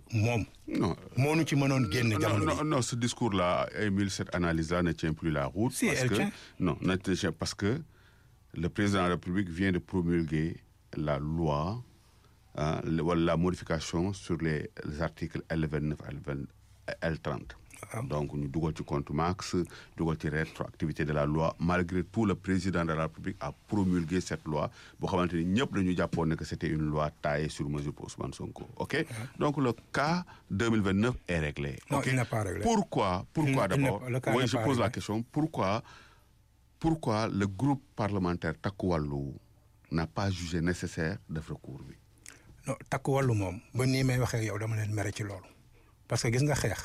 moom. non moo nu ci mënoon génne non, jamono non, bi. non, ce discours-là, Émile, cette analyse-là ne tient plus la route. Si, parce elle que, tient. Non, ne tient- parce que le président de la République vient de promulguer la loi, hein, le- voilà, la modification sur les, les articles L29 L20, L30. Ah. Donc, nous devons ci compte max, dugal ci rétroactivité de la loi. Malgré tout, le président de la République a promulgué cette loi. Boo xamante ni ñëpp dañu jàppoon ne que c'était une loi taillée sur mesure pour Ousmane Sonko. OK Donc, le cas 2029 est réglé. Non, OK il n'est pas réglé. Pourquoi Pourquoi Il n'est d'abord pas- le cas Oui, n'est je pas pose la réglé. question. Pourquoi pourquoi le groupe parlementaire Takku Wallu n'a pas jugé nécessaire def recours bi non takk wàllu moom ba nii may waxee yow dama leen mere ci loolu parce que gis nga xeex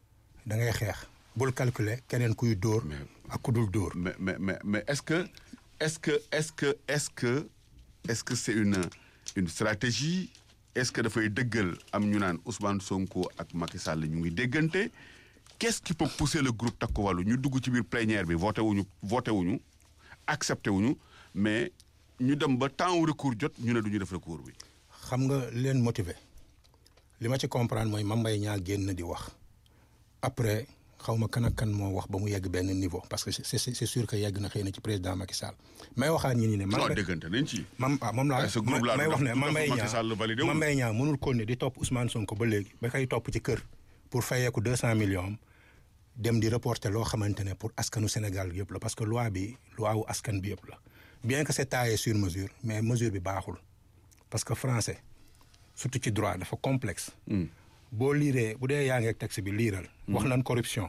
da ngay xeex bul calculer keneen kuy dóor Mais- ak ku dul dóor mais mais mais mais est-ce que est-ce que est-ce que est-ce que est-ce que c'est une une stratégie est-ce que dafay dëggal am ñu naan Ousmane Sonko ak Macky Sall ñu ngi déggante qu'est-ce qui peut pousser le groupe Takku Wallu ñu dugg ci biir plénière bi voté wuñu voté wuñu accepté wuñu mais ñu dem ba temps wu recours jot ñu ne du ñu def recours bi. xam nga li leen motiver li ma ci comprendre mooy Mame Mbaye Niang génn di wax après xaw ma kan ak kan moo wax ba mu yegg benn niveau parce que c'est c'est c'est sûr que yegg na xëy na ci président Macky Sall may waxaat ñi ni ne. non déggante nañ ci. mam ah moom laa ce groupe là may du wax ne def- du Mame Mbaye def Macky Sall Niang validé wul. Mame Mbaye Niang mënul continuer di topp Ousmane Sonko ba léegi ba koy topp ci kër pour fayeeku deux cent millions am dem di reporter loo xamante ne pour askanu Sénégal yëpp la parce que loi bi loi wu askan bi yëpp la bien que c'est taillé sur mesure mais mesure bi baaxul parce que français surtout ci droit dafa complexe boo liiree bu dee yaa ngi ak texte bi liiral wax nañ corruption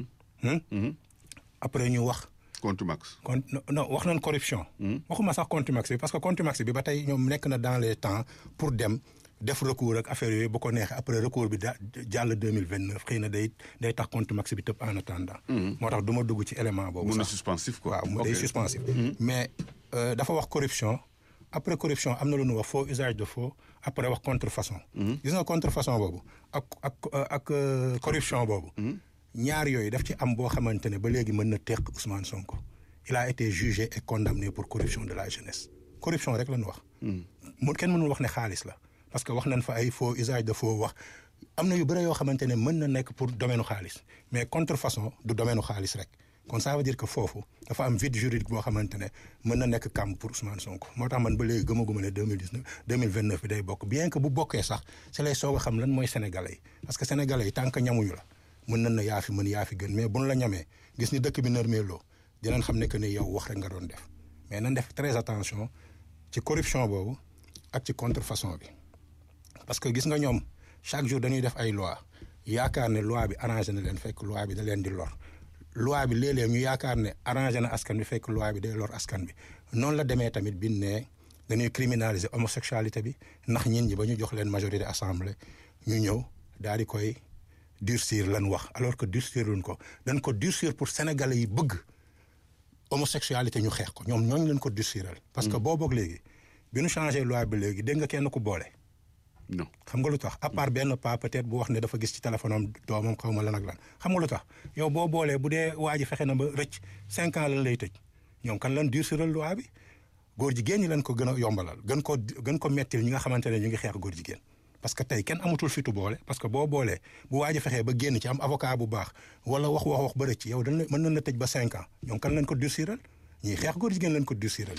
Hmm? après ñu wax Contumax. con non wax nañ corruption. waxuma sax contumax bi parce que contumax bi ba tey ñoom nekk na dans les temps pour dem def recours ak affaire yooyu bu ko neexee après recours bi da jàll deux mille vingt neuf xëy na day day tax contumax bi tëb en attendant. moo tax du ma dugg ci élément boobu. mun na sax. suspensif quoi. waaw mu day Ok. suspensif. mais euh, dafa wax corruption après corruption am na lu ñu wax faux usage de faux après wax contrefaçon. gis nga contrefaçon boobu ak ak ak euh, corruption boobu. ñaar yooyu daf ci am boo xamante ne ba léegi mën na teq Ousmane Sonko. il a été jugé et condamné pour corruption de la jeunesse corruption rek la ñu wax. mu kenn mënul wax ne xaalis la parce que wax nañ fa ay faux usage de faux wax am na yu bëre yoo xamante ne mën na nekk pour domaine xaalis mais contrefaçon du domaine xaalis rek kon ça veut dire que foofu dafa am vide juridique boo xamante ne mën na nekk kàmb pour Ousmane Sonko moo tax man ba léegi gëmaguma ne deux mille dix neuf deux mille vingt neuf bi day bokk bien que bu bokkee sax ci lay soog a xam lan mooy sénégalais yi parce que sénégalais yi tant que ñamuñu la mën nañ na yaa fi mën yaa fi gën mais buñ la ñamee gis ni dëkk bi nërmeeloo dinañ xam ne que ni yow wax rek nga doon def mais nañ def très attention ci corruption boobu ak ci contrefaçon bi parce que gis nga ñoom chaque jour dañuy def ay loi yaakaar ne loi bi arrangé na leen fekk loi bi da leen di lor loi bi léeg-léeg ñu yaakaar ne arrangé na askan bi fekk loi bi day lor askan bi noonu la demee tamit bi ne dañuy criminaliser homosexualité bi ndax ñin ñi ba ñu jox leen majorité assemblée ñu ñëw daal di koy durcir lan wax alors que durcir luñ ko dañ ko durcir pour sénégalais yi bëgg homosexualité ñu xeex ko ñoom ñooñu leen ko durciral parce que boo boog léegi bi ñu changé loi bi léegi dégg nga kenn ku boole non xam nga lu tax à part benn pas peut-être bu wax ne dafa gis ci téléphone am doomam xaw ma lan ak lan xam nga lu tax yow boo boolee bu dee waa ji fexe na ba rëcc cinq ans lan lay tëj ñoom kan lan durciral loi bi góor jigéen ñi leen ko gën a yombalal gën ko gën ko mettil ñi nga xamante ne ñu ngi xeex góor jigéen parce que tey kenn amatul fitu boole parce que boo boolee bu waa ji fexee ba génn ci am avocat bu baax wala wax wax wax ba rëcc yow dañ la mën nañ la tëj ba cinq ans ñoom kan leen ko durciral ñiy xeex góor jigéen leen ko durciral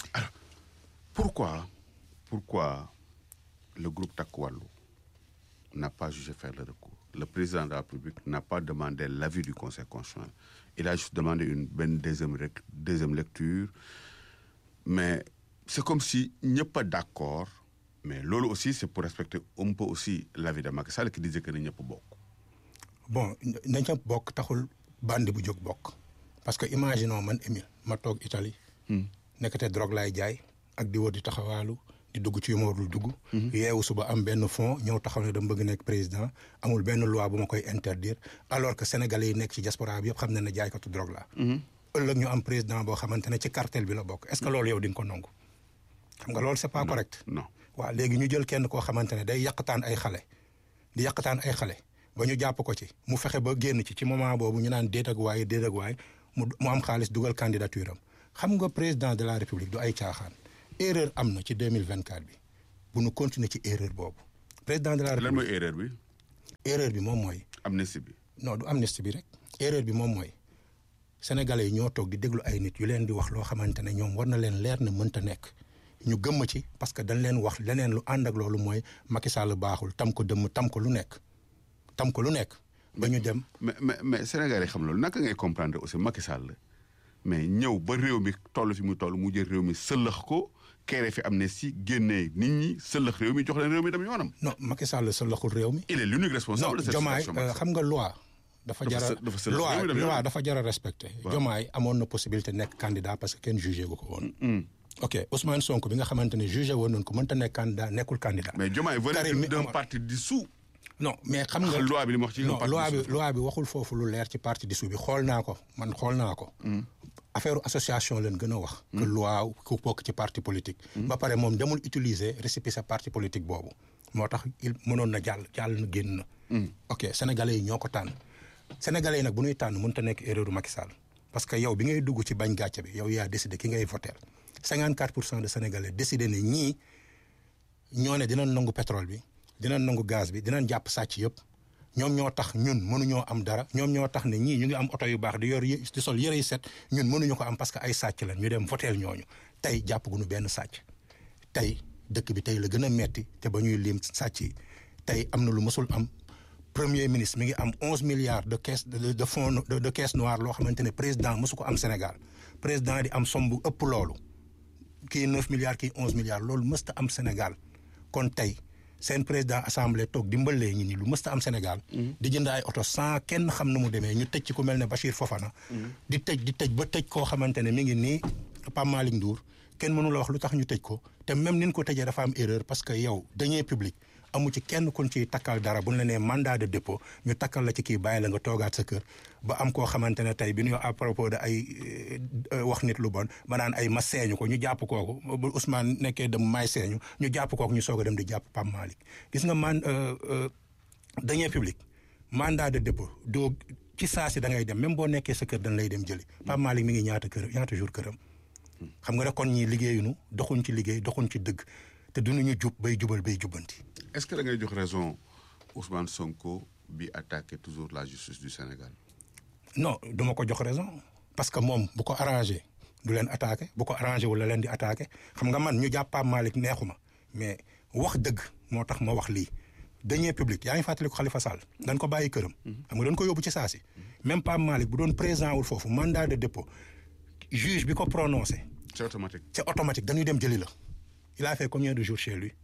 Pourquoi, pourquoi le groupe Takku Wallu n'a pas jugé faire le recours Le président de la République n'a pas demandé l'avis du Conseil constitutionnel. Il a juste demandé une bonne deuxième, rec- deuxième lecture. Mais c'est comme si il n'y a pas d'accord. Mais lolo aussi, c'est pour respecter un peu aussi l'avis de Macky Sall qui disait que n'y a pas beaucoup. bon nañ ca bokk taxul bandi bu jóg bokk parce que imaginons man Émile ma toog Italie nekkate drogue laay jaay ak di wër di taxawaalu di dugg ci yu ma warul dugg yeewu suba am benn fond ñëw taxaw ne dama bëgg nekk président amul benn loi bu ma koy interdire alors que sénégalais yi nekk ci diaspora bi yëpp xam ne ne jaaykatu drogue laa ëllëg ñu am président boo xamante ne ci cartel bi la bokk est-ce que loolu yow di nga ko nangu xam nga loolu c'est pas correct Non. waaw léegi ñu jël kenn koo xamante ne day yàqataan ay xale di yàqataan ay xale ba ñu jàpp ko ci mu fexe ba génn ci ci moment boobu ñu naan déet ak waay déet ak waay mu mu am xaalis dugal candidature am xam nga président de la république du ay caaxaan erreur am na ci 2024 bi bu nu continuer ci erreur boobu président de la Lan république mooy erreur bi erreur bi moom mooy amnistie bi non du amnistie bi rek erreur bi moom mooy sénégalais yi ñoo toog di déglu ay nit yu leen di wax loo xamante ne ñoom war na leen leer na mënta nekk ñu gëmm ci parce que dañ leen wax leneen lu ànd ak loolu mooy Macky Sall baaxul tam ko dëmm tam ko lu nekk tam ko lu nekk ba ñu dem mais mais mais Sénégal yi xam loolu naka ngay comprendre aussi Macky Sall mais ñëw ba réew mi toll fi mu toll mu jël réew mi sëllëx ko kere fi amnistie génnee nit ñi sëllëx réew mi jox leen réew mi dem yoonam. non Macky Sall sa loxul réew mi il est l'unique non responsable de cette jomaay situation. Macky Sall. xam nga loi dafa Dafa jara së- dafa sëlëx loi réew mi dem loi yoonam. dafa jara respecté jomaay amoon na possibilité nekk candidat parce que kenn jugé gu ko woon ok Ousmane Sonko bi nga xamante ne jugé woon nañ ko mënta nekk candidat nekkul candidat mais Diomaye Karim mi venait d'un amoon- parti dissous. non mais xam nga loi bi li mu wax ci un non parti loi bi dissous. loi bi waxul foofu lu leer ci parti dissous bi xool naa ko man xool naa ko affaire association leen gën a wax que loi ku bokk ci parti politique ba pare moom demul utiliser récépissé parti politique boobu moo tax il mënoon na jàll jàll na génn na ok sénégalais yi ñoo ko tànn sénégalais yi nag bu ñuy tànn mënut a nekk erreur Macky Sall parce que yow bi ngay dugg ci bañ gàcce bi yow yaa décidé ki ngay voter 54 pour cent de sénégalais décidé ne ñii ñoo ne dinañ nangu pétrole bi dinañ nangu gaz bi dinañ jàpp sàcc yëpp ñoom ñoo tax ñun mënuñoo am dara ñoom ñoo tax ne ñii ñu ngi am oto yu baax di yor yi di sol yëre yu set ñun mënuñu ko am parce que ay sàcc lañ ñu dem voteel ñooñu tey jàpp gu ñu benn sàcc tey dëkk bi tey la gën a metti te ba ñuy lim sàcc yi tey am na lu mësul am premier ministre mi ngi am onze milliards de caisse de de fonds de de caisse noire loo xamante ne président mësu ko am Sénégal président di am somme bu ëpp loolu kii neuf milliards kii onze milliards loolu mësta am Sénégal kon tey seen président assemblée toog dimbalee ñi ni lu mësta am Sénégal. di jënd ay oto sans kenn xam na mu demee ñu tëj ci ku mel ne Bachir Fofana. di tëj di tëj ba tëj koo xamante ne mi ngi nii Pape Malick Ndour kenn mënu la wax lu tax ñu tëj ko te même ni ñu ko tëjee dafa am erreur parce que yow deniers publics amu ci kenn kun ciy takkal dara bu ñu la nee mandat de dépôt ñu takkal la ci kii bàyyi la nga toogaat sa kër ba am koo xamante ne tey bi ñu à propos de ay euh, wax nit lu bon ba naan ay ma seeñu ko ñu jàpp kooku bu Ousmane nekkee dem may seeñu ñu jàpp kooku ñu soog a dem di jàpp Pape Malick gis nga man euh, euh, deniers publics mandat de dépôt doo ci saa si da ngay dem même boo nekkee sa kër dañ lay dem jëli Pape Malick mi ngi ñaata kër ñaata jour këram xam nga rek kon ñii liggéeyuñu doxuñ ci liggéey doxuñ ci dëgg te duñu jub bay jubal bay jubbanti est-ce que da ngay jox raison Ousmane Sonko bi attaqué toujours la justice du Sénégal. non duma ko jox raison parce que moom bu ko arrangé du leen attaqué bu ko arrangé wala leen di attaqué xam nga man ñu jàpp Pape Malick neexuma mais wax dëgg moo tax ma wax lii deniers publics yaa ngi fàttali ko Khalifa Sall dañ ko bàyyi këram xam nga dañ ko yóbbu ci saa si même Pape Malick bu doon présent wul foofu mandat de dépôt juge bi ko prononcé c'est automatique. c'est automatique dañuy dem jëli la il a fait combien de jours chez lui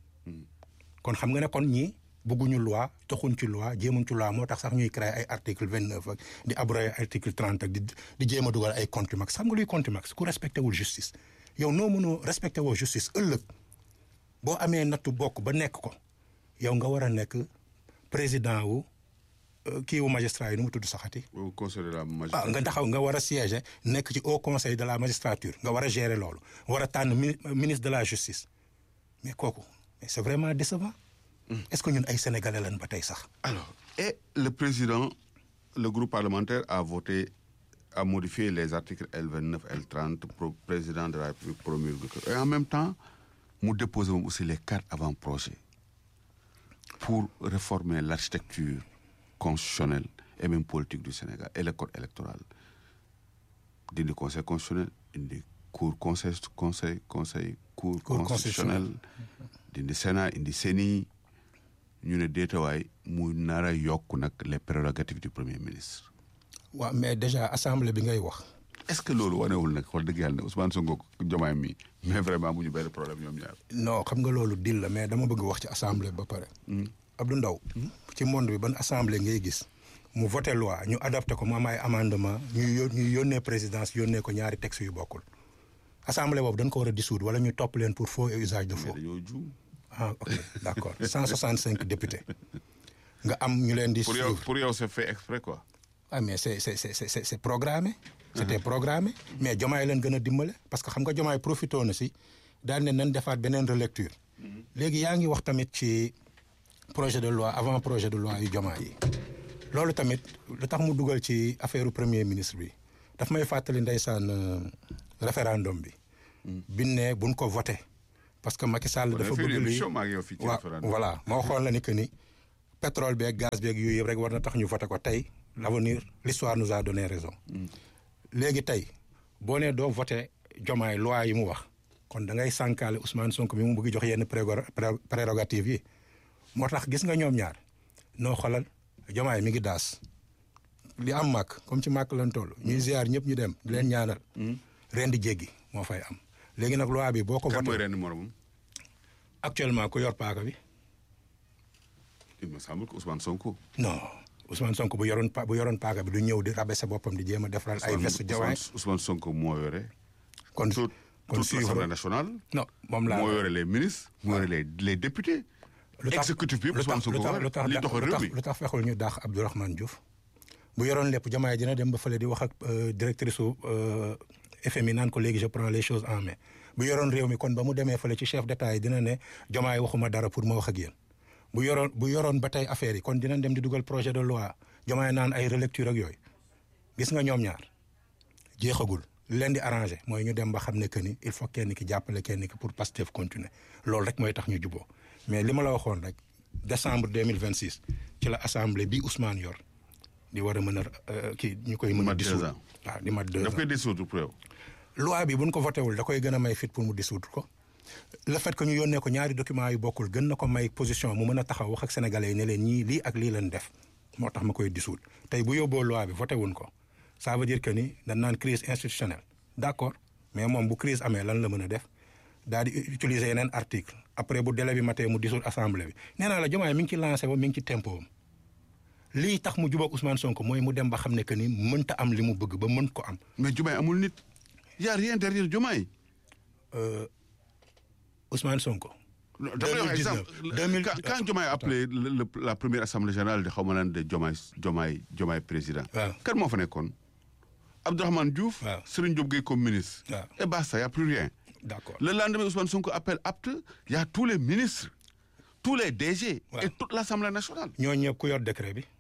kon xam nga ne kon ñii bëgguñu loi toxuñ ci loi jéemuñ ci loi moo tax sax ñuy créer ay article vingt neuf ak di abroger article trente ak di di jéem a dugal ay contumax xam nga luy contumax ku respecté wul justice yow noo mënoo respecté woo justice ëllëg boo amee nattu bokk ba nekk ko yow nga war a nekk président wu euh, kii wu magistrat yi nu mu tudd saxati au conseil de la ah magistrature. nga taxaw nga war a siéger nekk ci haut conseil de la magistrature nga war a gérer loolu war a tànn mini- ministre de la justice mais kooku mais c'est vraiment décevant est-ce que ñun ay sénégalais lañ ba tey sax Alors, et le président, le groupe parlementaire a voté, a modifié les articles L29, L30, pro président de la République promulgue. Et en même temps, nous déposons aussi les quatre avant-projets pour réformer l'architecture constitutionnelle et même politique du Sénégal et le code électoral. D'une conseil constitutionnel, une cour conseil, conseil, conseil, cour, Cour constitutionnel, d'une Sénat, une CENI, ñu ne déetawaay mu nar a yokk nag les prérogatives du premier ministre waaw mais déjà assemblée bi ngay wax est-ce que loolu wanewul nag wax dëgg yàlla ne Ousmane Sonko Diomaye mi mais vraiment mu ñu benn problème ñoom ñaar non xam nga loolu dil la mais dama bëgg wax ci assemblée ba pare Abdou Ndaw ci monde bi ban assemblée ngay gis mu voté loi ñu adapté ko mu am ay amendement ñu yó ñu yónnee présidence yónnee ko ñaari textes yu bokkul assemblée boobu dañ ko war a dissoudre wala ñu topp leen pour faux et usage de mais faux dañoo juum ah ok d'accord 165 députés nga am ñu leen di pour yow suivre pour yow c'est fait exprès quoi ah mais c'est c'est c'est c'est c'est programmé c'était programmé mais jomaay leen gën a dimbale parce que xam nga jomaay profité na si daal ne nañ defaat beneen relecture léegi yaa ngi wax tamit ci projet de loi avant projet de loi yu jomaay yi loolu tamit lu tax mu dugal ci affaire premier ministre bi daf may fàttali ndeysaan euh, référendum bi bin ne buñ ko voté parce que Macky Sall On a dafa fait une bëgg lii émission maa ngi yow fii ci waaw référendum. voilà ma waxoon la ni que ni pétrole beeg gaz beeg yooyu yëpp rek war na tax ñu voté ko tey l'avenir l'histoire nous a donné raison léegi tey boo nee doo voté jomaay loi yi mu wax kon da ngay sànkaale Ousmane Sonko mi mu bëgg jox yenn prérogative yi moo tax gis nga ñoom ñaar noo xolal jomaay mi ngi daas li am màkk comme ci màkk lan toll ñuy ziar ñëpp ñu dem di leen ñaanal ren di jéggi moo fay am léegi nag loi bi boo ko kan mooy voté ren moromam actuellement ku yor paaka bi il me semble que Ousmane Sonko. non Ousmane Sonko bu yoroon pa bu yoroon paaka bi du ñëw di rabaisser boppam di jéem a defaral ay veste jawaay Ousmane Ousmane Sonko moo yore. kon toute kon toute suivre l'Assemblée nationale. non moom laa moo yore les ministres. moo yore les les députés. lu tax exécutif bi lu Ousmane tax Sonko lu tax yore. lu tax li doxal réew mi. lu tax fexul ñu daax Abdourahmane Diouf bu yoroon lépp jamaay dina dem ba fële di wax ak euh, directrice su euh, FMI naan ko léegi je prends les choses en main bu yoroon réew mi kon ba mu demee fële ci chef d'état yi dina ne jamaay waxuma dara pour ma wax ak yéen bu yoroon bu yoroon ba tey affaire yi kon dinañ dem di dugal projet de loi jamaay naan ay relecture ak yooyu gis nga ñoom ñaar jeexagul li leen di arrangé mooy ñu dem ba xam ne que ni il faut kenn ki jàppale kenn ki pour Pastef continuer loolu rek mooy tax ñu juboo mais li ma la waxoon rek décembre deux mille vingt six ci la assemblée bi Ousmane yor di war a mën a euh, kii ñu koy mën a mat deux dissoudre ans. waaw di mat deux daf ans koy dissoudre pour yow. loi bi buñ ko voté wul da koy gën a may fit pour mu dissoudre ko le fait que ñu yónnee ko ñaari documents yu bokkul gën na ko may position mu mën a taxaw wax ak sénégalais yi ne leen ñii lii ak lii leen def moo tax ma koy dissoudre tey bu yóbboo loi bi voté wuñ ko ça veut dire que ni dañ naan crise institutionnelle d'accord mais moom bu crise amee lan la mën a def daal di utiliser yeneen article après bu délai bi matee mu dissoudre assemblée bi nee naa la Diomaye mi ngi ci lancé ba mi ngi ci tempo am lii tax mu jubóog Ousmane Sonko mooy mu dem ba xam ne que ni mënta am li mu bëgg ba mën ko am mais Diomaye amul nit. y a rien derrière Diomaye. Ousmane Sonko. Non, dama lay wax 2019, exemple 2000 quand quand Diomaye a appelé le- le- la première assemblée générale de xaw ma lan de Diomaye Diomaye Diomaye président. waaw kan moo fa nekkoon. Abdourahmane Diouf. waaw. Serigne Diop Gueye comme ministre. waaw et basta y a plus rien. d'accord Le lendemain, Ousmane Sonko appelle apte, il y a tous les ministres, tous les DG Ouais. et toute l'Assemblée nationale. ñooñu ñëpp ku yor décret bi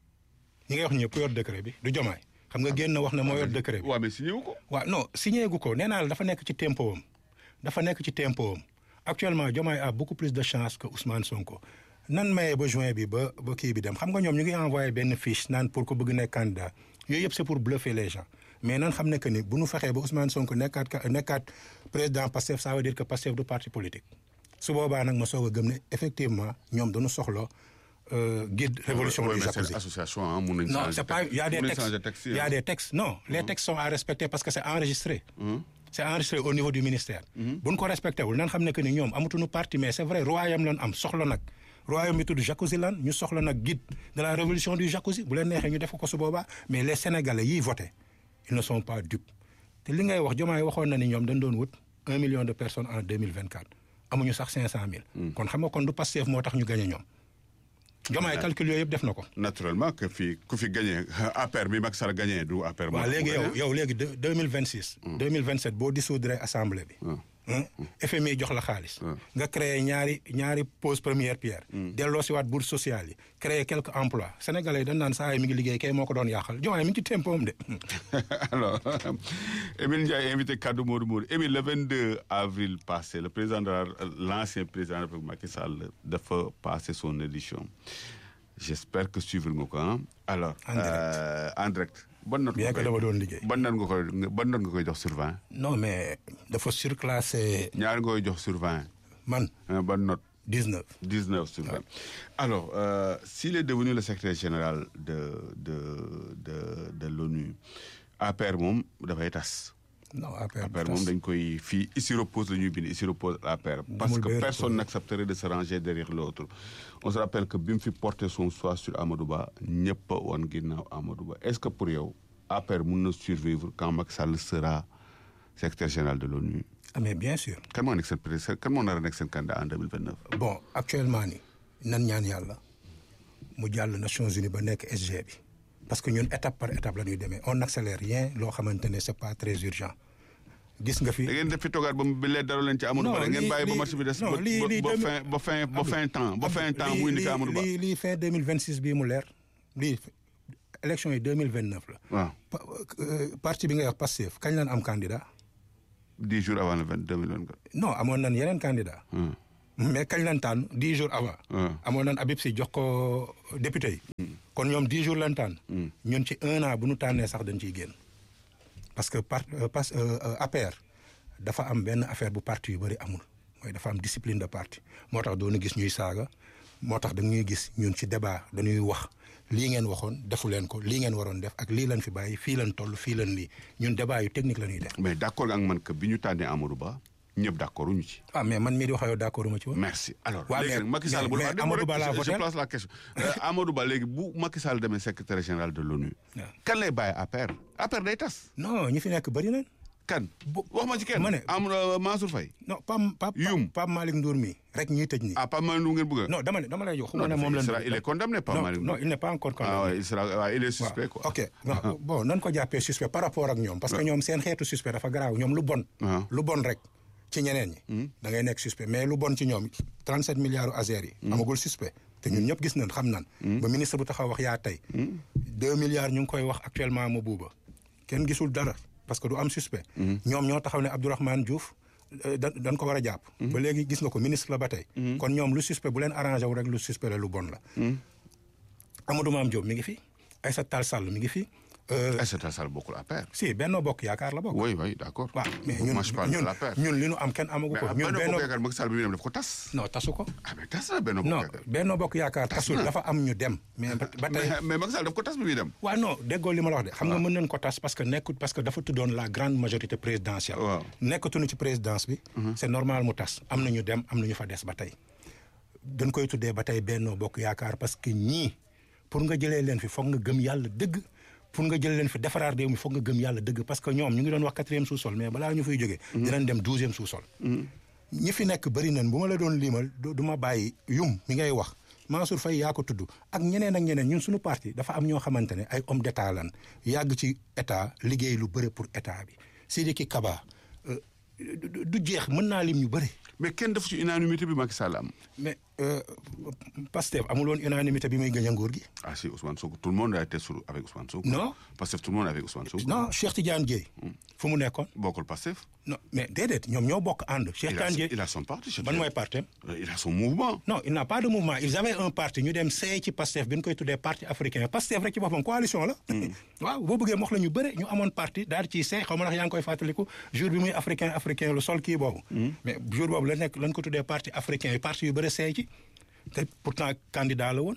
ñi ngay wax ñëpp ku yor décret bi du Diomaye xam nga génn wax ne moo yor décret bi Ouais, mais signé wu ko. waaw non signé gu ko nee naa la dafa nekk ci tempo am dafa nekk ci tempo am actuellement Diomaye a beaucoup plus de chance que Ousmane Sonko nan mayee ba juin bi ba ba kii bi dem xam nga ñoom ñu ngi envoyé benn fiche naan pour ko bëgg nekk candidat yooyu yëpp c'est pour bluffer les gens mais nan xam ne que ni bu nu fexee ba Ousmane Sonko nekkaat ka- nekkaat président Pastef ça veut dire que Pastef du parti politique su boobaa nag ma soog a gëm ne effectivement ñoom dañu soxla euh, guide révolution Ouais, du mais c'est jacuzzi association, hein, mun nañ non, changer c'est pas. Il y a des mun nañ textes. changer texte, Il y a hein. des textes. Non, les textes sont à respecter parce que c'est enregistré. C'est enregistré au niveau du ministère. bu ñu ko respecté wul nan xam ne que ni ñoom amatuñu parti mais c'est vrai royaume lan am soxla nag. royaume bi tudd jacuzzi lan ñu soxla nag guide de la révolution du jacuzzi bu leen neexee ñu def ko su boobaa mais les sénégalais yiy voté ils ne sont pas dupes te li ngay wax Diomaye waxoon na ni ñoom dañ doon wut un million de personnes en deux mille vingt quatre amuñu sax cinq cent mille. kon xam nga kon du Pastef moo tax ñu gagné ñoom. Diomaye calcul yooyu yëpp def na ko. Naturellement que fi ku fi gagné APR bi Macky Sall gagné du APR. moo waaw tax mu léegi yow gagné. yow léegi deux deux mille vingt six. deux mille vingt sept boo dissoudre assemblée bi. hein, FMI jox la xaalis. nga créer ñaari ñaari pose première pierre. delloo si waat bourse sociale yi. créer quelques emplois sénégalais yi dañ naan saa yi mi ngi liggéey kay moo ko doon yàqal Diomaye mi ngi ci tempoom de. Alors, Émile Ndiaye invité Kadou Modou Modou. Émile, le 22 avril passé, le président de la- l'ancien président de la République Macky Sall dafa passer son édition. J'espère que suivre nga ko ah. Alors, En direct. euh, en direct. Ban note bien nga que koy- dama doon liggéey. ban note nga koy ban note nga koy jox sur 20 non mais dafa surclassé ñaar nga koy jox sur 20 man hein, ban note dix neuf. 19 sur 20. Alors, euh, s'il est devenu le secrétaire général de, de, de, de l'ONU, APR moom dafay tas. non affaire APR moom dañ koy fii ici repose la ñuy bind ici repose APR. parce Demul que bay personne repose. n'accepterait de se ranger derrière l'autre. On se rappelle que bi mu fi porté son choix sur Amadou Ba ñëpp a woon ginnaaw Amadou Ba est-ce que pour yow APR mun na survivre quand Macky Sall sera secrétaire général de l'ONU ah mais bien sûr. kan moo nekk seen président kan moo nar a nekk seen candidat en 2029. bon actuellement ni nan ñaan yàlla mu jàll Nations Unies ba nekk SG bi parce que ñun étape par étape la ñuy demee on n'accélère rien loo xamante ne c'est pas très urgent gis nga fi. da ngeen def fi toogaat ba mu bi lee dara leen ci Amadou Non, Ba da ngeen lii- bàyyi ba lii- marché bi des non, ba lii- ba- lii ba deux fin ba fin ba fin temps ba fin temps muy indi ko Amadou Ba lii lii fin deux mille vingt six bii mu leer lii élection yi deux mille vingt neuf la. waaw Pa- euh, parti bi ngay wax Pastef kañ lañ am candidat dix jours avant le vingt deux mille vingt quatre non amoon nañ yeneen candidat mais kañ lañ tànn dix jours avant. amoon nañ Habib Sy jox ko député yi. kon ñoom dix jours lañ tànn. ñun ci un an bu nu tànnee sax dañ ciy génn. parce que par parce APR dafa am benn affaire bu parti yu bëri amul mooy dafa am discipline de parti moo tax doonu gis ñuy saaga moo tax dañuy gis ñun ci débat dañuy wax lii ngeen waxoon defu leen ko lii ngeen waroon def ak lii lañ fi bàyyi fii lañ toll fii lañ lii ñun débat yu technique la ñuy def. mais d' accord ak man que bi ñu tànnee Amadou Ba ñëpp d' accord ñu ci. ah mais man mii di wax yow d' accord ma ci woon. merci alors waaw léegi nag Macky Sall bu mais Amadou Ba laa je voté place la question Amadou Ba léegi bu Macky Sall demee secrétaire général de l'ONU waaw. kan lay bàyyi APR APR day tas. non ñi fi nekk bëri nañ. kan Bu- wax ma ci kenn. ma ne- Amadou Mansour Faye. non Pam Pam Youm. Pam Malick Ndour mi rek ñuy tëj nii. ah Pape Malick Ndour ngeen bëgg a. non dama ne dama lay jox xuma ne dafa- moom il lañ. sera- il est condamné Pape non Malick non Ndour. il n'est pas encore condamné. ah ouais, il sera waaw il est waaw suspect quoi. ok non, bon nan ko jàppee suspect par rapport ak ñoom parce que ñoom seen xeetu suspect dafa garaaw ñoom lu bon. Ah. lu bon rek ci ñeneen ñi. da ngay nekk suspect mais lu bon ci ñoom 37 milliards u Azer yi. amagul suspect te ñun ñëpp gis nañ xam nañ. ba ministre bu taxaw wax yaa tey. 2 milliards ñu ngi koy wax actuellement ma buuba kenn gisul dara parce que du am suspect. ñoom ñoo taxaw ne Abdourahmane Diouf euh, da dañ ko war a jàpp. ba léegi gis nga ko ministre la ba tey. kon ñoom lu suspect bu leen arrangé wu rek lu suspect la lu bon la. Amadou Mame Diop mi ngi fi Aïssata Tall Sall mi ngi fi. euh, Aïssata Tall bokkul APR. si Benno Bokk Yaakaar la bokk. oui oui d' accord. waaw mais ñun moi je parle de ñun l'APR. ñun li nu am kenn amagu mais ko. ah ñun Benno Benno Bokk Yaakaar Macky Sall bi muy dem daf ko tas. non tasu ko. ah mais tas na Benno Bokk non Yaakaar. Benno Bokk Yaakaar tasul na. dafa am ñu dem. mais ba ba tey mais mais Macky Sall daf ko tas bi muy dem. waaw non déggoo li ma la wax de xam nga mën nañ ko tas parce que nekkut parce que dafa tuddoon la grande majorité présidentielle. Waaw. nekkatuñu ci présidence bi. c' est normal mu tas am na ñu dem am na ñu fa des ba tey. dañ koy tuddee ba tey Benno Bokk Yaakaar parce que ñii pour nga jëlee leen fi foog nga gëm yàlla dëgg. pour nga jëlee leen fi defaraat réew mi foog nga gëm yàlla dëgg parce que ñoom ñu ngi doon wax quatrième sous-sol mais balaa ñu fay jógee. dinañ dem douzième sous-sol. ñi fi nekk bëri nañ bu ma la doon liimal du du ma bàyyi yum mi ngay wax Mansour Faye yaa ko tudd ak ñeneen ak ñeneen ñun suñu parti dafa am ñoo xamante ne ay homme d'état lan yàgg ci état liggéey lu bëri pour état bi Sidiki Kaba euh, du du jeex mën naa lim ñu bëri mais kenn def ci unanimité bi Macky Sall am. mais euh, Pastef amul woon unanimité bi muy gën a nguur gi. ah si Ousmane Sonko tout le monde a été sur avec Ousmane Sonko. Non. Pastef tout le monde avec Ousmane Sonko. non Cheikh Tidiane Dièye fu mu nekkoon bokkul Pastef. non mais déedéet ñoom ñoo bokk ànd Cheikh il a Tidiane Dièye il a son parti. Cheikh ban Tidiane. mooy partem Euh, il a son mouvement. non il n'a pas de mouvement ils avaient un parti ñu dem seey ci Pastef bi ñu koy tuddee parti africain Pastef rek ci boppam coalition la. waaw boo bëggee wax la ñu bëre ñu amoon parti daal ciy seey xaw ma ndax yaa ngi koy fàttaliku jour bi muy africain africain lu sol kii boobu. mais jour boobu la nekk lañ ko tuddee parti africain yi parti yu bëre seey ci te pourtant candidat la woon.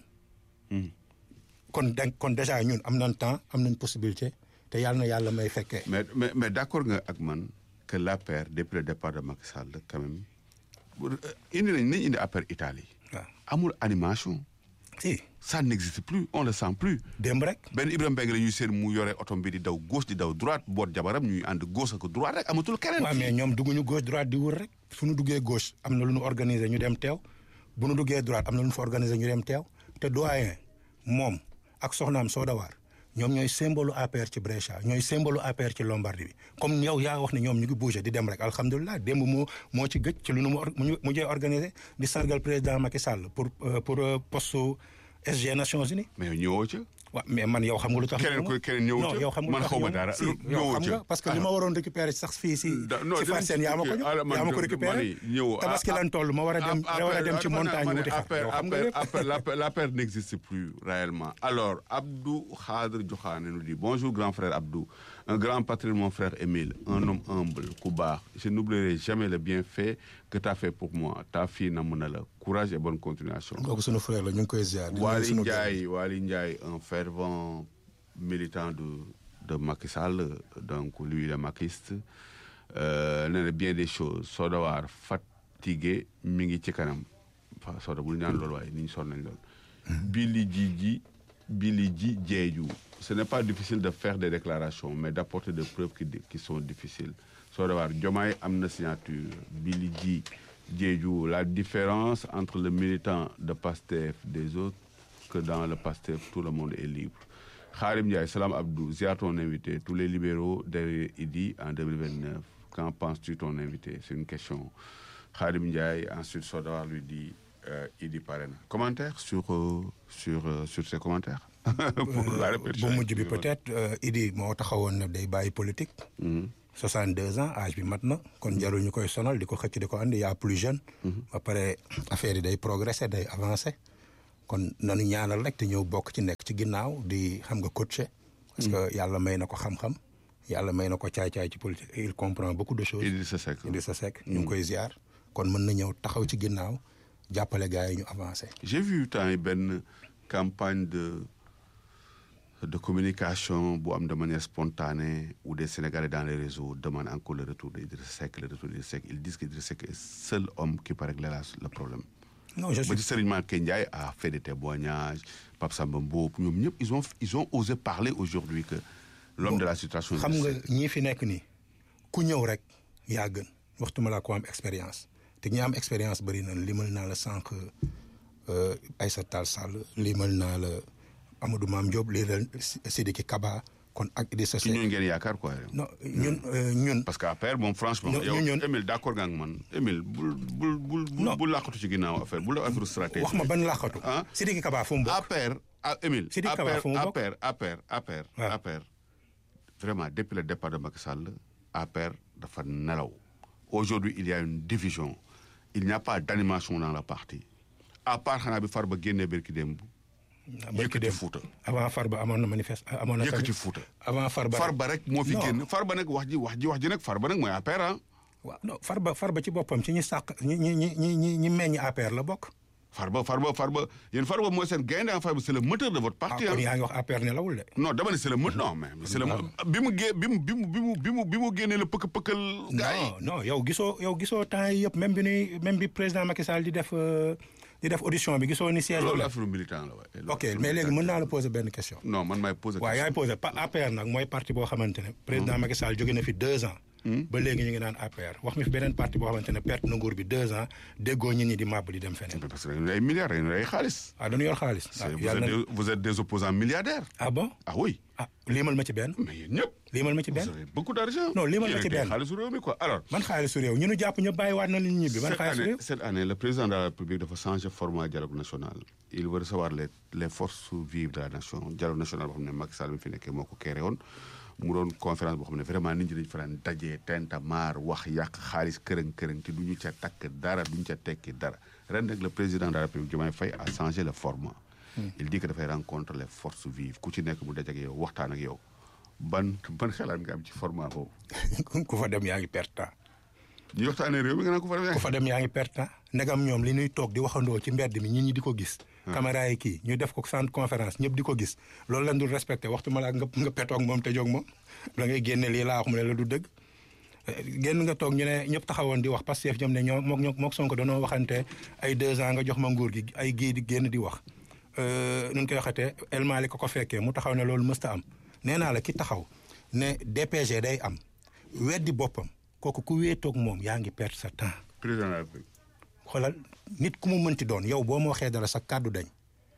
kon da kon déjà ñun am nañ temps am nañ possibilité te yàlla na yàlla may fekkee. mais mais mais d' accord nga ak man que l'APR depuis le départ de Macky Sall quand même bu- euh, indi nañ nañ indi APR Italie. waaw amul animation. si ça n'existe plus on le sent plus. démb rek. benn Ibrahima Mbengue la ñuy seen mu yore oto bi di daw gauche di daw droite boot jabaram ñuy ànd gauche ak droite rek amatul keneen. waaw mais ñoom dugguñu gauche droite di wër rek fu ñu duggee gauche am na lu ñu organiser ñu dem teew bu ñu duggee droite am na lu ñu fa organiser ñu dem teew te doyen moom ak soxnaam Sodawaar ñoom ñooy symbole APR ci Brescia ñooy symbole APR ci Lombardie bi comme yow yaa wax ne ñoom ñu ngi bouger di dem rek alhamdulilah démb moo moo ci gëj ci lu nu mu or- mu mujjee organiser di sargal président Macky Sall pour euh, pour euh, poste SG Nations Unies. mais ñëwoo ca. waaw mais man yow xam nga lu tax. Keneen ku- keneen ñëwut non yow xam nga man lu tax xawma ñëw dara. si Lu- yow xam ñëwut nga parce que li ma waroon récupérer sax fii si. Da- non, si dinañ Fatou Seye yaa ma ko ci- jox ah, man yaa ma ko de- récupérer man yi ñëw, tabaski ah, lan toll ma war a dem Ah, ma war a dem ci APR, montagne ma ne wuti xar APR, yow xam nga APR, lépp. APR, l'APR, l'APR n'existe plus réellement. Alors, Abdou Khadr Djokhane nous dit Bonjour, grand frère Abdou. Un grand patrimoine, mon frère Émile. Un homme humble, Koubar. Je n'oublierai jamais le bienfait que tu as fait pour moi. Ta fille Namunala. Courage et bonne continuation. kooku sunu frère la ñu ngi koy ziar. di nuyu Wali sunu gars. Ndiaye, Wali Ndiaye, un fervent militant de, de Macky Sall, donc lui, il est maquiste. Euh, nee na bien des choses. Sodawar, fatigué, mingi ci kanam. Fa Soda bul ñaan loolu waaye ni ñu sonn nañ lool. Billy Djidji, Billy Dji Diédhiou. Ce n'est pas difficile de faire des déclarations, mais d'apporter des preuves qui, qui sont difficiles. Sodawar, Diomaye am na signature. Billy Dji Diédhiou, la différence entre le militant de PASTEF des autres que dans le PASTEF, tout le monde est libre. Kharim Ndiaye, Salam Abdou, ziar ton invité, tous les libéraux derrière Idi en 2029. Qu'en penses-tu ton invité C'est une question. Kharim Ndiaye, ensuite Sodawar lui dit euh, Idi Parena. Commentaire sur, euh, sur, euh, sur ces commentaires Pour la répétition. bu mujj bi peut-être euh, Idi moo taxawoon ne day bàyyi politique. 62 ans âge bi mat na kon jarul ñu koy sonal di ko xëcc di ko andi yaa plus jeune. ba pare affaire yi day progresser day avancer. kon nanu ñaanal rek te ñëw bokk ci nekk ci ginnaaw di xam nga coacher. parce que yàlla may na ko xam-xam. yàlla may na ko caay-caay ci politique il comprend beaucoup de choses. Idrissa Seck Idrissa Seck ñu ngi koy ziar. kon mën na ñëw taxaw ci ginnaaw jàppale gars yi ñu avancer. j'ai vu temps yi benn campagne de de communication bu am de manière spontanée où des Sénégalais dans les réseaux demandent encore le retour d'Idrissa Seck le retour d'Idrissa Seck ils disent qu'Idrissa Seck est le seul homme qui peut régler la- le problème. non je ba suis ci Serigne Mbacké Ndiaye a fait des témoignages Pape Samba Mboup ñoom ñëpp ils ont ils ont osé parler aujourd'hui que l'homme de la situation xam nga Idrissa Seck. ñii fi nekk nii ku ñëw rek yaa gën waxtuma laa ko am expérience te ñi am expérience bëri na limal naa la sànq euh, Aïssata Tall Sall limal naa la Amadou Mame Diop lii la Sidiki Kaba kon ak Idrissa ci Seck ñooñu ngeen yaakaar quoi. non ñun euh, ñun parce que après moom franchement. Ñoo- yow ñun- Émile d'accord nga ak man Émile bul bul bul Non. bul làqatu ci ginnaaw affaire bul def affaire stratégie. wax ma ban làqatu Ah. Sidiki Kaba fu mu bokk APR ah Émile. Sidiki Kaba APR fu mu bokk? APR APR APR waaw. APR vraiment depuis le départ de Macky Sall APR dafa nelaw aujourd'hui il y a une division il n'y a pas d'animation dans la partie à part xanaa bi Farba génnee berki démb Barki yëkkati dem Fouta avant Farba amoon na manifeste amoon na yëkkati tamit- Fouta avant Farba Farba rek moo fi Non. génn Farba nag wax ji wax ji wax ji nag Farba nag mooy APR ah waaw non Farba Farba ci boppam ci ñi sàq ñi ñi ñi ñi ñi ñi meññ APR la bokk Farba Farba Farba yéen Farba mooy seen gaynde en Farba c'est le moteur de votre ah parti kon ah yaa ngi wax APR ne lawul de non dama ne c'est le moteur non mais c'est le mo- bi mu gé bi mu bi mu bi mu bi mu bi mu génnee la pëkk pëkkal gars yi non non yow gisoo yow gisoo temps yi yëpp même bi nuy même bi président Macky Sall di def euh, di def audition bi gisoo ni siège loolu la affaire militant la waaye loolu ok affaire mais léegi militant. mën naa la poser benn question non man maay poser waaw yaay posé pa APR nag mooy parti boo xamante ne président Macky Sall jóge na fi deux ans ba léegi ñu ngi naan APR wax mi fi beneen parti boo xamante ne perte na nguur bi deux ans déggoo ñit ñi di màbb di dem feneen parce que dañu ay milliards dañu ay xaalis ah dañu yor xaalis C'est- ah vous, yàlla êtes na des, vous êtes des opposants milliardaires ah bon ah oui ah liimal ma ci benn mais yéen ñëpp liimal ma ci vous benn avez beaucoup d'argent Non, lii ma la Yéen ci a téye benn. xaalisu réew mi quoi alors ban xaalisu réew ñu nu jàpp ñu bàyyiwaat na li ñu ñibbi ban cette xaalisu année, réew cette année, le président de la République dafa changer format dialogue national. Il veut recevoir les, les forces vives de la nation. dialogue national boo xam ne Macky Sall mi fi nekkee moo ko créé woon mu doon conférence boo xam ne vraiment nit ñi dañu fa daan dajee tenta maar wax yàq xaalis kërëng kërëng te du ñu ca takk dara du ñu ca tekki dara ren nag le président de la République Diomaye Faye a changé le format. il dit que dafay rencontrer les forces vives ku ci nekk mu daj ak yow waxtaan ak yow ban ban xalaat nga am ci format boobu. ku fa dem yaa ngi perte temps ñu waxtaanee réew mi nga naan ko fa demee. ku fa dem yaa ngi perte temps ndegam ñoom li ñuy toog di waxandoo ci mbedd mi ñit ñi di ko gis caméra yi kii ñu def ko centre conférence ñëpp di ko gis loolu lañ dul respecté waxtu ma la nga nga petoog moom te jóg moom da ngay génne lii laa wax mu ne la du dëgg Eh, génn nga toog ñu ne ñëpp taxawoon di wax Pastef ñoom ne ñoo mook ñoo mook Sonko danoo waxante ay deux ans nga jox ma nguur gi ay gii di génn di wax Euh, nu ñu koy waxatee El Malick ko ko fekkee mu taxaw ne loolu mësta am nee naa la ki taxaw ne DPG day am weddi boppam kooku ku wéetoog moom yaa ngi perte sa temps président de la République. xoolal nit ku mu mënti doon yow boo ma waxee dara sa kàddu dañ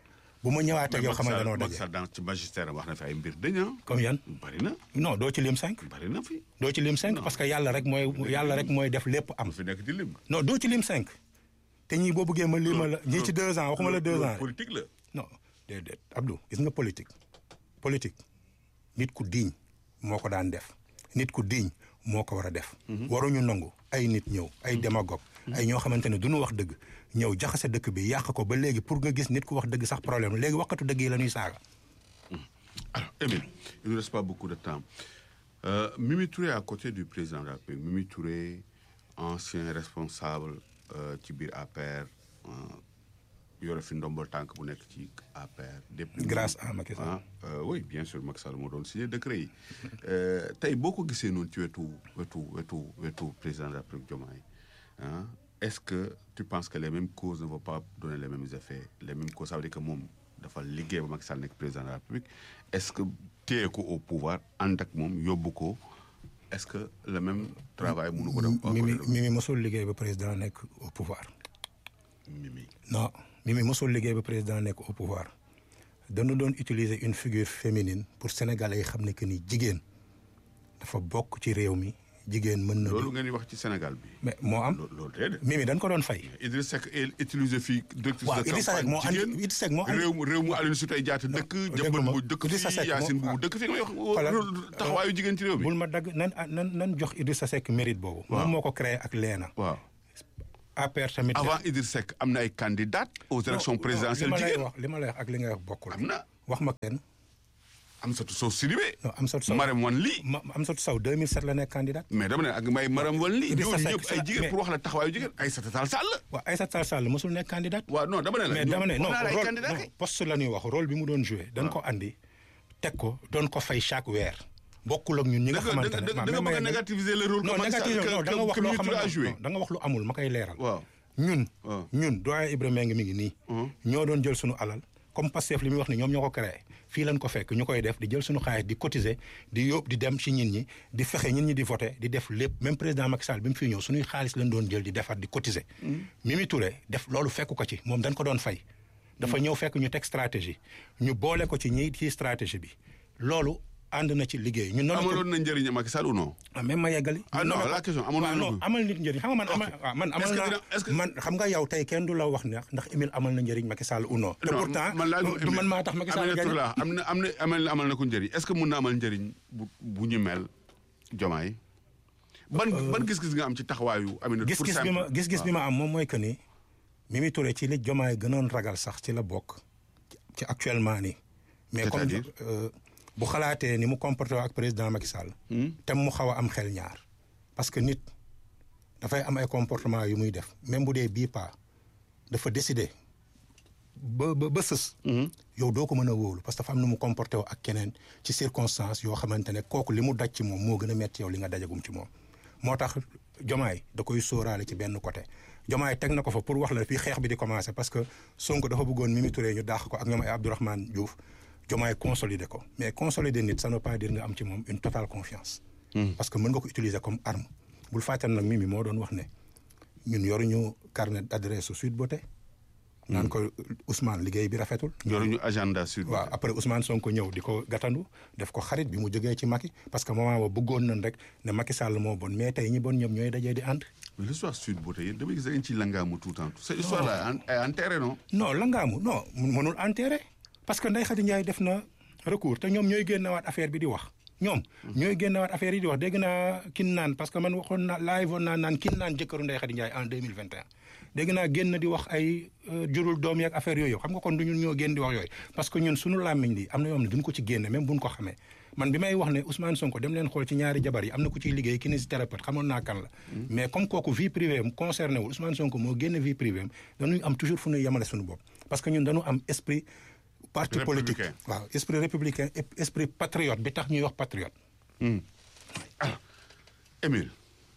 bu ma ñëwaatee yow xamal danoo Macky daje Sall dans ci magistère am wax na fi ay mbir dañ ah. comme yan bari na non doo ci lim cinq bari na fi. doo ci lim cinq parce que yàlla rek mooy yàlla rek mooy def lépp am mu fi nekk di lim. non doo ci lim cinq te ñii boo bëggee ma lima la ñii ci deux ans waxuma la deux ans politique la. non déedéet Abdou gis nga politique politique nit ku diiñ moo ko daan def nit ku diiñ moo ko war a def waruñu nangu ay nit ñëw ay démagogue ay ñoo xamante ne du ñu wax dëgg ñëw jaxase dëkk bi yàq ko ba léegi pour nga gis nit ku wax dëgg sax problème léegi waxatu dëgg yi la ñuy saaga Alors, Émile, il ne reste pas beaucoup de temps. Euh, Mimi Touré à côté du président de la République. Mimi Touré, ancien responsable euh, ci biir APR, euh, yore fi ndombol tànk bu nekk ci APR. depuis Grâce à Macky Sall. ah euh, oui bien sûr Macky Sall moo doon signé décret yi. Euh, tey boo ko gisee noonu ci wetu wetu wetu wetu président de la République Diomaye ah est-ce que tu penses que les mêmes causes ne vont pas donner les mêmes effets les mêmes causes ça veut dire que moom dafa liggéey ba Macky Sall nekk président de la République est-ce que téye ko au pouvoir ànd ak moom yóbbu ko est-ce que le même travail mënu ko dem. Mimi Mimi mosul liggéey ba président nekk au pouvoir Mimi. non Mimi mosul liggéey ba président nekk au pouvoir dañu doon utiliser une figure féminine pour sénégalais yi xam ne que ni jigéen dafa bokk ci réew mi jigéen mën na. loolu ngeen di wax ci Sénégal bi. mais moo am. loolu déedéet. Mimi dañ ko doon fay. Idriss Seck utilisé fii directrice waaw de Idrissa Seck moo campagne andi jigéen Idrissa Seck moo andi réew mu réew mu Aline Sitoé Diatta dëkk jëmbal bu dëkk Idrissa fii Seck moo- Yacine bu dëkk fii nga wax Xoolal, taxawaayu jigéen ci réew bul mi ma dagg nan nan nan jox Idrissa Seck mérite boobu. moom moo ko créé ak Leena. waaw APR tamit. avant Idriss Seck am na ay candidates aux élections présidentielles li ma lay jigéen wax li ma lay wax ak li ngay wax bokkul. am na wax ma kenn. Amsatou Sow Sidibé non Amsatou Sow Marème Wane Ly ma Amsatou Sow 2007 la nekk candidat. mais dama ne ak may Marème Wane Ly Idrissa ñooñu Seck ñëpp ay sa- jigéen mais- pour wax la taxawaayu jigéen Aïssata Tall Sall waaw Aïssata Tall Sall mosul nekk candidat. waaw non dama ne la mais dama ne ñoom non wax naa la ay rôle candidats non kay. poste la ñuy wax rôle bi mu doon joué. dañ ko andi teg ko doon ko fay chaque weer. bokkul ak ñun ñi nga da nga xamante da ne nga ma- da nga ma- bëgg a ma- négativiser le rôle non que Macky Sall négatif non da nga wax que loo Mimi Touré a xamante joué non da nga wax lu amul ma koy leeral. waaw ñun. waaw. ñun doyen Ibrahima ngi mi ngi nii. ñoo doon jël suñu alal comme Pastef li muy wax ni ñoom ñoo ko créé fii lañ ko fekk ñu koy def di jël suñu xaalis di cotiser di yóbbu di dem ci ñin ñi di fexe ñin ñi di voter di def lépp même président Macky Sall bi mu fi ñëw suñuy xaalis lañ doon jël di defar di cotiser. Mimi Touré def loolu fekk ko ci moom dañ ko doon fay. dafa ñëw fekk ñu teg stratégie ñu boole ko ci ñi ci stratégie bi loolu ànd na ci liggéey ñun noonu. amaloon na njëriñ Macky Sall ou non ah même ma yeggali. Ah non, Non, la question, amoon na waaw, non lu- amal nit njëriñ xam nga man amal waaw man amal Est-ce que naa dina- est-ce que- man xam nga yow tey kenn du la wax ne ndax Émile amal na njëriñ Macky Sall ou non. te Non, pourtant man laa du man maa tax Macky Sall Aminata gagné. Touré am na am na amal na amal na ko njëriñ est-ce que mun na amal njëriñ bu bu ñu mel Diomaye ban ban gis-gis nga am ci taxawaayu Aminata pour gis-gis bi ma simple. gis-gis bi ma am moom mooy que ni Mimi Touré ci li Diomaye gënoon ragal sax ci la bokk ci actuellement nii. mais comme C'est-à-dire? euh, bu xalaatee ni mu comporté woo ak président Macky Sall. te mu xaw a am xel ñaar. parce que nit dafay am ay comportement yu muy def même bu dee bii pas dafa décider ba ba ba sës. yow doo ko mën a wóolu parce que dafa am nu mu comporté woo ak keneen ci circonstance yoo xamante ne kooku li mu daj ci moom moo gën a metti yow li nga dajagum ci moom. moo tax jomaay da koy sóoraale ci benn côté jomaay teg na ko fa pour wax la fii xeex bi di commencé parce que Sonko dafa bëggoon Mimi Touré ñu daax ko ak ñoom ay Abdourahmane Diouf jomaay consolider ko mais consolider nit ça ne veut pas dire nga am ci moom une totale confiance. parce que mën nga ko utiliser comme arme. bul fàttali nag Mimi moo doon wax ne ñun yoruñu carnet d'adresse su Sweet Beauté. naan ko Ousmane liggéey bi rafetul. yoruñu agenda sud. waaw après Ousmane Sonko ñëw di ko gàttandu def ko xarit bi mu jógee ci Macky parce que moment boobu bëggoon nañ rek ne Macky Sall moo bon mais tey ñi bon ñoom ñooy dajee di ànd. mais l'histoire sud beauté yéen damay gis da ngeen ciy langaamu tout le temps cette histoire là est enterrée non. non langaamu non mënul enterré parce que Ndeye Khady Ndiaye def na recours te ñoom ñooy génnewaat affaire bi di wax. ñoom ñooy génnewaat affaire yi di wax dégg naa kin naan parce que man waxoon naa live woon naa naan kin naan jëkkëru Ndeye Khady Ndiaye en deux mille vingt et un dégg naa génn di wax ay jurul doom yeeg affaire yooyu xam nga kon du ñun ñoo génn di wax yooyu parce que ñun suñu làmmiñ li am na yoo xam ne duñ ko ci génne même buñ ko xamee man bi may wax ne Ousmane Sonko dem leen xool ci ñaari jabar yi am na ku ciy liggéey kinésithérapeute xamoon naa kan la mais comme kooku vie privée am concerné wul Ousmane Sonko moo génne vie privée am dañuy am toujours fu ñuy yemale suñu bopp parce que ñun dañu am esprit parti politique waaw esprit républicain esprit patriote bi tax ñuy wax patriote alors Émile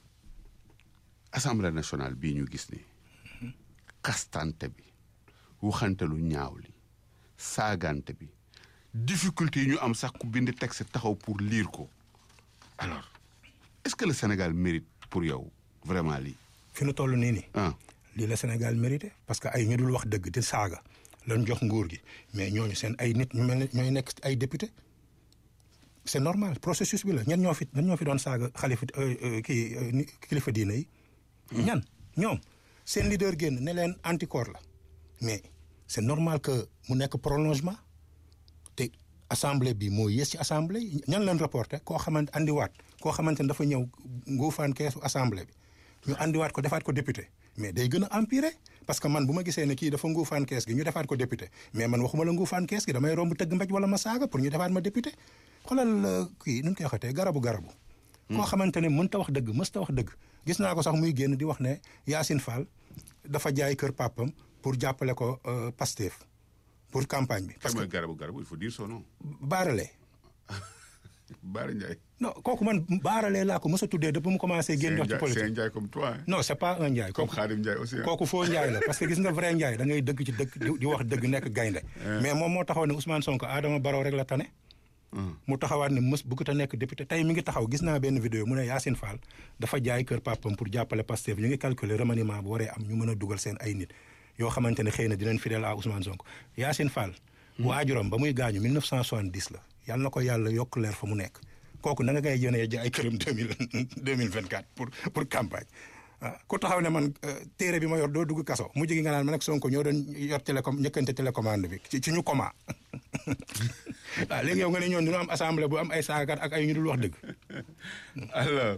assemblée nationale bii ñu gis ni kastante bi waxante lu ñaaw li saagante bi difficulté yi ñu am sax ku bind texte taxaw pour lire ko alors est-ce que le Sénégal mérite pour yow vraiment lii. fi nu toll nii nii. ah lii la Sénégal mérité parce que ay ñu dul wax dëgg di saaga lañ jox nguur gi mais ñooñu seen ay nit ñu mel ne ñooy nekk ay député c'est normal processus bi la ñan ñoo fi ñan ñoo fi doon saaga xalifa kii kilifa diine yi. ñan ñoom seen leader génn ne leen anticorps la mais c'est normal que mu nekk prolongement te assemblée bi moo yées ci assemblée ñan leen reporté koo xamante andiwaat koo xamante ne dafa ñëw nguufaan keesu assemblée bi ñu andiwaat ko defaat ko député mais day gën a empirer parce que man bu ma gisee ne kii dafa nguufaan kees gi ñu defaat ko député mais man waxuma la nguufaan kees gi damay romb tëgg mbéj wala ma saaga pour ñu defaat ma député xoolal kii nu ñu koy waxatee garabu garabu. koo xamante ne mënta wax dëgg mësta wax dëgg. gis naa ko sax muy génn di wax ne Yacine Fall dafa jaay kër papam pour jàppale ko Pastef pour campagne bi. parce que garabu garabu il faut dire son nom. Baarale. Baara Ndiaye. non kooku man Baarale laa ko mës a tuddee depuis mu commencé génn wax ci politique. c'est un Ndiaye comme toi. non c'est pas un Ndiaye. comme Khadim Ndiaye aussi. kooku foo Ndiaye la parce que gis nga vrai Ndiaye da ngay dëgg ci dëgg di wax dëgg nekk gaynde mais moom moo taxaw ne Ousmane Sonko Adama Barrow rek la tane. mu taxawaat ne mës bëgg ta nekk député tey mi ngi taxaw gis naa benn vidéo mu ne Yacine Fall dafa jaay kër papam pour jàppale Pastef ñu ngi calculer remaniement bu waree am ñu mën a dugal seen ay nit yoo xamante ne xëy na dinañ fidèle à Ousmane Sonko Yacine Fall waajuram ba muy gaañu 1970 la yàlla na ko yàlla yokk leer fa mu nekk kooku na nga koy yónnee ji ay këram deux mille deux mille vingt quatre pour pour campagne ah ku taxaw ne man téere bi ma yor doo dugg kaso mujj gi nga naan man ak Sonko ñoo doon yor télécom ñëkkante télécommande bi ci ci ñu coma waaw léegi yow nga ne ñoon dina am assemblée bu am ay saagakat ak ay ñu dul wax dëgg. alors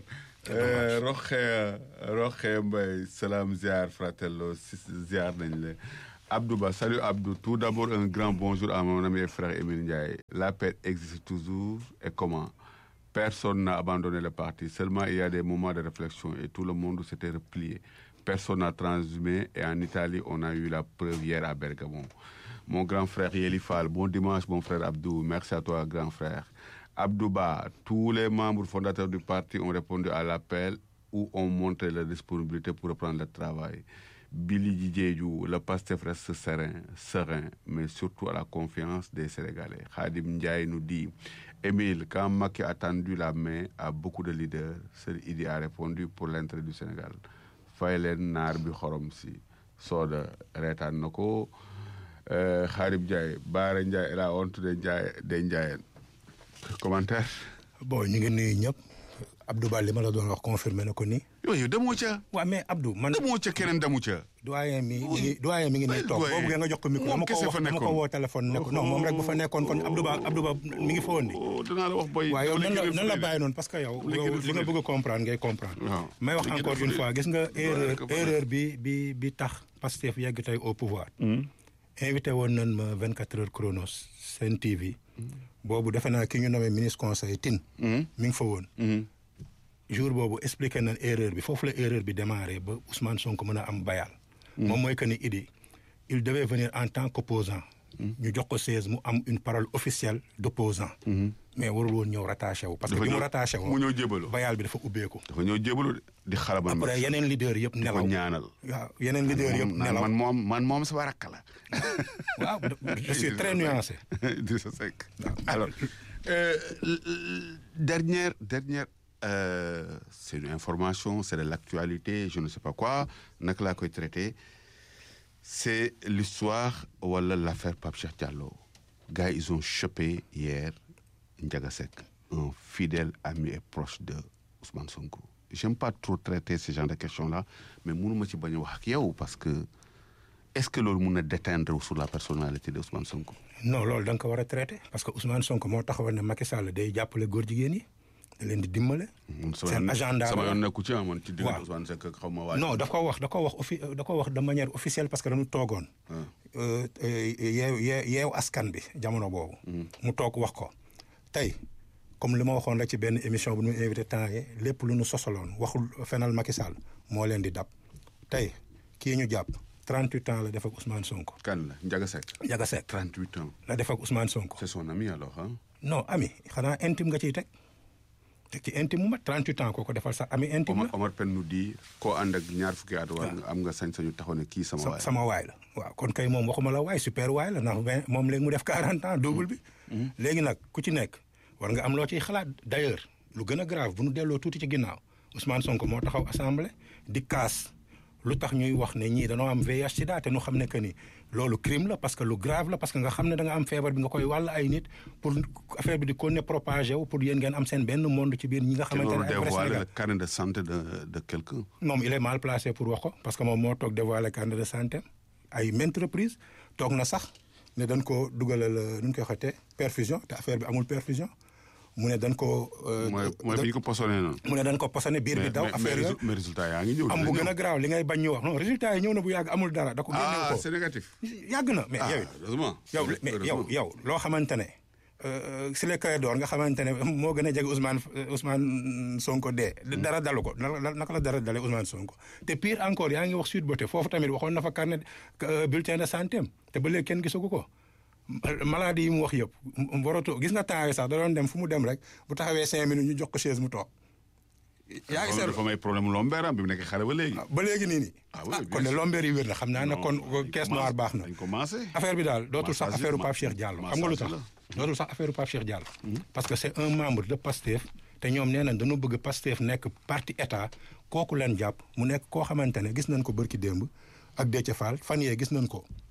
Roxe Roxe Mbaye salaam ziar fratello ziar nañ la Abdou Ba salut Abdou tout d'abord un grand bonjour à mon ami et frère Émile Ndiaye la paix existe toujours et comment personne n'a abandonné le parti seulement il y a des moments de réflexion et tout le monde s'était replié personne n'a transhumé et en Italie on a eu la preuve hier à Bergamo mon grand frère Yeli Fall bon dimanche mon frère Abdou merci à toi grand frère Abdouba, tous les membres fondateurs du parti ont répondu à l'appel où ont montré leur disponibilité pour reprendre le travail. Billy Djidjedjou, le pasteur reste serein, serein, mais surtout à la confiance des Sénégalais. Khadim Ndiaye nous dit, Émile, quand Maki a tendu la main à beaucoup de leaders, seul Idi a répondu pour l'entrée du Sénégal. Faylen Narbi Khoromsi, Soda Retan Noko, Khadim Ndiaye, Bara Ndiaye et la honte de Ndiaye, de Ndiaye. commentaire. bon ñu ngi nuyu ñëpp Abdou Ba li ma la doon wax confirmé na ko nii. yooyu demoo ca. waaw mais Abdou man. demoo ca keneen demu ca. doyen mi mi doyen mi ngi nii toog boobu nga jox ko micro dama ko wax dama ko woo téléphone ne ko non moom rek bu fa nekkoon kon Abdou Ba Abdou Ba mi ngi fa woon di. danaa la wax boy. waaw yow nan la nan la bàyyi noonu parce que yow. li nga bëgg a comprendre ngay comprendre. may wax encore une fois gis nga erreur erreur bi bi bi tax Pastef yegg tey au pouvoir. invité woon nañ ma 24 heures chronos Sen TV. boobu defe naa ki ñu nommé ministre conseil tin mi ngi fa woon. jour boobu expliqué nañ erreur bi foofu la erreur bi démarré ba Ousmane Sonko mën a am bayal. moom mooy que ni Idi il devait venir en tant qu'opposant ñu jox ko 16 mu am une parole officielle d'opposant mais warul woon ñëw rattaché wu. parce que bi mu rattaché woo mu ñëw jébalu bayal bi dafa ubbeeku. dafa ñëw jébalu di xalamal après yeneen leader yëpp nelaw ko ñaanal. waaw yeneen leader yëpp nelaw man moom man moom sama rakk la. waaw je suis très nuancé. Idrissa Seck alors dernière dernière euh, c'est une information c'est de l'actualité je ne sais pas quoi naka laa koy traité c'est l'histoire wala l'affaire Pape Cheikh Diallo gars ils ont chopé hier Ndiaga Seck un fidèle ami et proche de Ousmane Sonko j'aime pas trop traiter ce genre de questions là mais mënuma ci bañ a wax ak yow parce que est-ce que loolu mun na déteindre sur la personnalité de Ousmane Sonko. non loolu da nga ko war a traité parce que Ousmane Sonko moo taxawoon ne Macky Sall day jàppale góor jigéen yi da leen di dimbale. seen agenda sama yoon nekku ci man ci diggante Ousmane Seck xaw ma waa. non da ko wax da ko wax offi da ko wax de manière officielle parce que dañu toogoon. yeew yeew askan bi jamono boobu. mu toog wax ko tey. comme li ma waxoon rek ci benn émission bu ñu invité temps yi lépp lu ñu sosaloon waxul fenal Macky Sall moo leen di dab tey kii ñu jàpp 38 ans la def ak Ousmane Sonko. kan la Ndiaga Seck. Ndiaga Seck 38 ans. la def ak Ousmane Sonko. c'est son ami alors ah. non ami xanaa intime nga ciy teg teg ci intime mu mat 38 ans koo ko defal sax ami intime la. Omar Pène nous dit koo ànd ak ñaar fukki at war nga am nga sañ-sañu taxaw ne kii sama waay. sama waay la waaw kon kay moom waxuma la waay super waay la ndax moom léegi mu def 40 ans double bi. léegi nag ku ci nekk. war nga am loo ciy xalaat d'ailleurs lu gën a grave bu nu delloo tuuti ci ginnaaw Ousmane Sonko moo taxaw assemblée di kaas lu tax ñuy wax ne ñii dañoo am VIH sida te nu xam ne que ni loolu crime la parce que lu grave la parce que nga xam ne da nga am feebar bi nga koy wàll ay nit pour affaire bi di ko ne propagé wu pour yéen ngeen am seen benn monde ci biir ñi nga xamante ne dévoiler le carnet de santé de de quelqu'un moom il est mal placé pour wax ko parce que moom moo toog dévoiler carnet de santé ay maintes reprises toog na sax ne dañ ko dugalal nu ñu koy xotee perfusion te affaire bi amul perfusion mu ne dañ ko. mooy mooy bi ñu ko posone noonu. mu ne dañ ko posone biir bi daw affaire yooyu mais résultat yaa ngi ñëw. am bu gën a garaaw li ngay bañ ñu wax non résultat yi ñëw na bu yàgg amul dara. da ko génne ko ah c'est négatif. yàgg na mais yow. heureusement yow mais yow yow loo xamante ne. si les cahiers d'or nga xamante ne moo gën a jege Ousmane Ousmane Sonko dee. dara dalu ko naka la dara dalee Ousmane Sonko. te pire encore yaa ngi wax Sud Beauté foofu tamit waxoon na fa carnet bulletin de santé am te ba léegi kenn gisagu ko. maladie yi mu wax yëpp waratu gis nga temps sax da doon dem fu mu dem rek bu taxawee cinq minutes ñu jox ko chaise mu toog. yaa ngi seetlu dafa may problème lombeer am bi mu nekk xale ba léegi. ba léegi nii nii. ah oui kon ne lombeer yi wér na xam naa ne kon caisse noire baax na. dañ commencé. affaire bi daal dootul sax affaire Pape Cheikh Diallo xam nga lu tax. dootul sax affaire Pape Cheikh Diallo. parce que c'est un membre de PASTEF. te ñoom nee nañ dañoo bëgg PASTEF nekk parti état kooku leen jàpp mu nekk koo xamante ne gis nañ ko bërki démb ak Déthié Fall fan yee gis nañ ko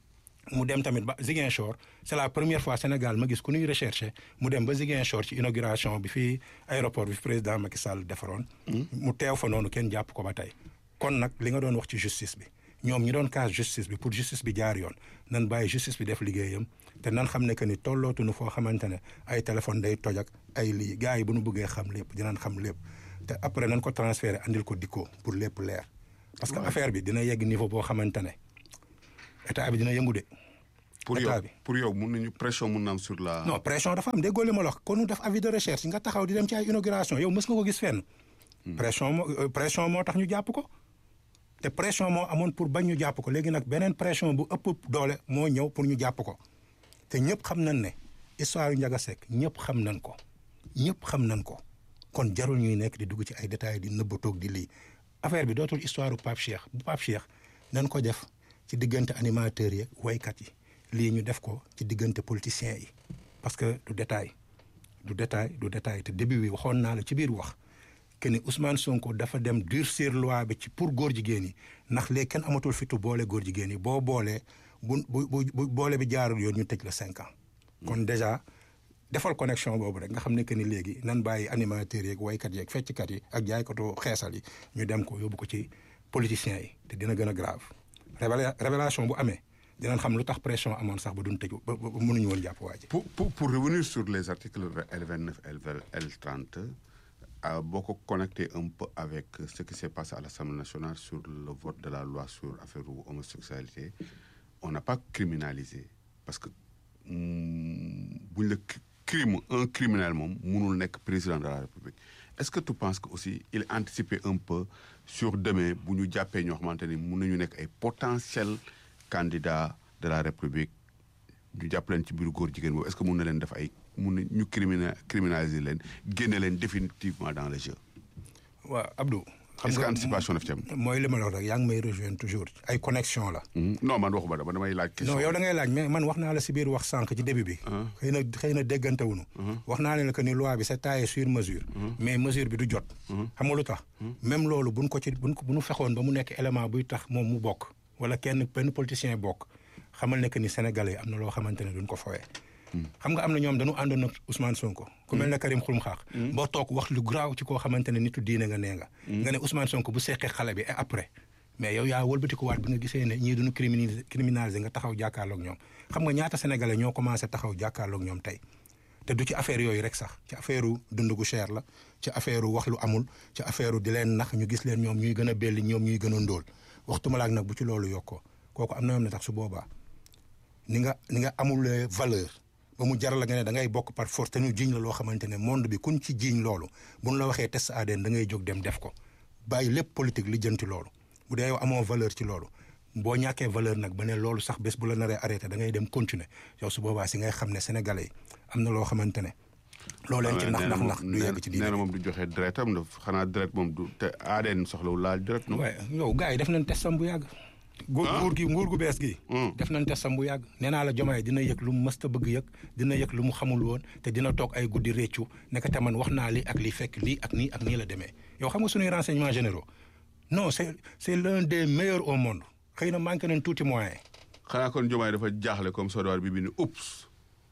mu dem tamit ba Ziguinchor c'est la première fois Sénégal ma gis ku ñuy recherché mu dem ba Ziguinchor ci inauguration bi fii aéroport bi fi président Macky Sall defaroon. mu teew fa noonu kenn jàpp ko ba tey. kon nag li nga doon wax ci justice bi ñoom ñi doon kaas justice bi pour justice bi jaar yoon nan bàyyi justice bi def liggéeyam te nan xam ne que ni tollootuñu foo xamante ne ay téléphone day toj ak ay lii gars yi bu ñu bëggee xam lépp dinañ xam lépp te après nan ko transféré andil ko dikko pour lépp leer. parce que affaire bi dina yegg niveau boo xamante ne état bi dina yëngu de. pour yow pour yow mun nañu pression mun na am sur la. non pression dafa am déggoo li ma la wax kon ñu def avis de recherche nga taxaw di dem ci ay inauguration yow mës nga ko gis fenn. pression moo pression moo tax ñu jàpp ko. te pression moo amoon pour bañ ñu jàpp ko léegi nag beneen pression bu ëpp doole moo ñëw pour ñu jàpp ko te ñëpp xam nañ ne histoire yu Ndiaga Seck ñëpp xam nañ ko ñëpp xam nañ ko kon jarul ñuy nekk di dugg ci ay détails di nëbbatoog di lii affaire bi dootul histoire bu Pape Cheikh bu Pape Cheikh nañ ko def ci diggante animateurs yi waykat yi lii ñu def ko ci diggante politiciens yi parce que du détail du détail du détail te début bi waxoon naa la ci biir wax que ni Ousmane Sonko dafa dem durcir loi bi ci pour góor jigéen yi ndax léegi kenn amatul fitu boole góor jigéen yi boo boolee bu bu bu boole bi jaarul yoon ñu tëj la cinq ans. kon déjà defal connexion boobu rek nga xam ne que ni léegi nan bàyyi animateurs yeeg waykat yeeg fecckat yi ak jaaykatu xeesal yi ñu dem ko yóbbu ko ci politiciens yi te dina gën a grave. révélation bu amee dinañ xam lu tax pression amoon sax ba duñ tëj ba ba mënuñu woon jàpp waa ji. pour pour pour revenir sur les articles L vingt neuf L L trente. Euh, beaucoup connecté un peu avec ce qui s'est passé à l'Assemblée nationale sur le vote de la loi sur l'affaire homosexualité. On n'a pas criminalisé parce que mm, le crime, un criminel, mënul nekk président de la République. Est-ce que tu penses que aussi il anticipé un peu sur demain bu ñu jàppee ñoo xamante ni mën nañu nekk ay potentiels candidats de la République ñu jàpp leen ci biiru góor jigéen boobu est-ce que mën na leen def ay mun na ñu crimina criminaliser leen génne leen définitivement dans le jeu. waaw Abdou. est-ce que anticipation daf ci am. mooy li ma la wax rek yaa ngi may rejoindre toujours ay connexion la. non man waxuma dama damay laaj. question non yow da ngay laaj mais man wax naa la si biir wax sànq ci début bi. xëy na xëy na déggante wuñu wax naa ne la que ni loi bi c'est taillé sur mesure. mais mesure bi du jot. xam nga lu tax. même loolu buñ ko ci buñ ko bu ñu fexoon ba mu nekk élément buy tax moom mu bokk. wala kenn benn politicien bokk xamal ne que ni sénégalais am na loo xamante ne duñ ko fowee. xam nga am na ñoom dañu àndoon ak Ousmane Sonko. ku mel ne Karim Xrum Xax. boo toog wax lu graaw ci koo xamante ne nitu diine nga nee nga. nga ne Ousmane Sonko bu seqee xale bi et après. mais yow yaa wëlbati ko waat bi nga gisee ne ñii duñu criminaliser criminaliser nga taxaw jàkkaarloog ñoom xam nga ñaata sénégalais ñoo commencé taxaw jàkkaarloog ñoom tey. te du ci affaire yooyu rek sax ci affaire dund gu cher la ci affaire wax lu amul ci affaire di leen nax ñu gis leen ñoom ñuy gën a belli ñoom ñuy gën a ndóol waxtuma laak nag bu ci loolu yokkoo kooku am na yoon ne tax su boobaa ni nga ni nga amul valeur ba mu jaral la nga ne da ngay bokk par force te ñu jiiñ la loo xamante ne monde bi kuñ ci jiiñ loolu buñ la waxee test ADN da ngay jóg dem def ko bàyyi lépp politique li jënti loolu bu dee yow amoo valeur ci loolu boo ñàkkee valeur nag ba ne loolu sax bés bu la naree arrêté da ngay dem continuer yow su boobaa si ngay xam ne sénégalais yi am na loo xamante ne. loo leen ci nax nax nax du yegg ci diine nee na moom du joxe deretam daf xanaa deret moom du te ADN soxlawul laal deret. waaye yow gars yi def nañ testam bu yàgg. nguur gi nguur gu bees gi. def nañ testam bu yàgg. nee naa la jomaay dina yëg lu mu mësta bëgg yëg dina yëg lu mu xamul woon te dina toog ay guddi réccu nekk te man wax naa li ak li fekk lii ak nii ak nii la demee yow xam nga suñuy renseignements généraux non c'est c'est l'un des meilleurs au monde xëy na manqué nañ tuuti moyen. xanaa kon jomaay dafa jaaxle comme Sodoir bi bi ni oups.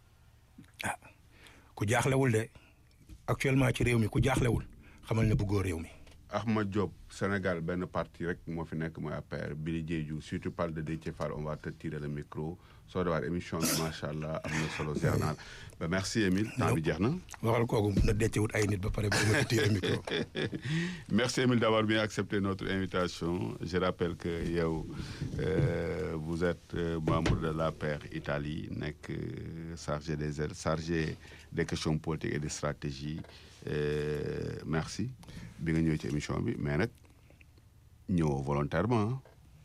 ah ku jaaxlewul de actuellement ci réew mi ku jaaxlewul xamal ne bëggoo réew mi. Ahmad Diop Sénégal benn parti rek moo fi nekk mooy APR Billy Diédhiou si tu parles de Déthié Fall on va te tirer le micro soo dewaat émission bi macha allah am na solo ziar naa ba merci Émile temps bi jeex na. waxal kooku na Déthié wut ay nit ba pare ba ma tirer micro. merci Émile d'avoir bien accepté notre invitation je rappelle que yow euh, vous êtes membre de l'APR Italie nekk chargé des aides chargé des questions politiques et de stratégie euh, merci. bi nga ñëw ci émission bi mais nag ñëwoo volontairement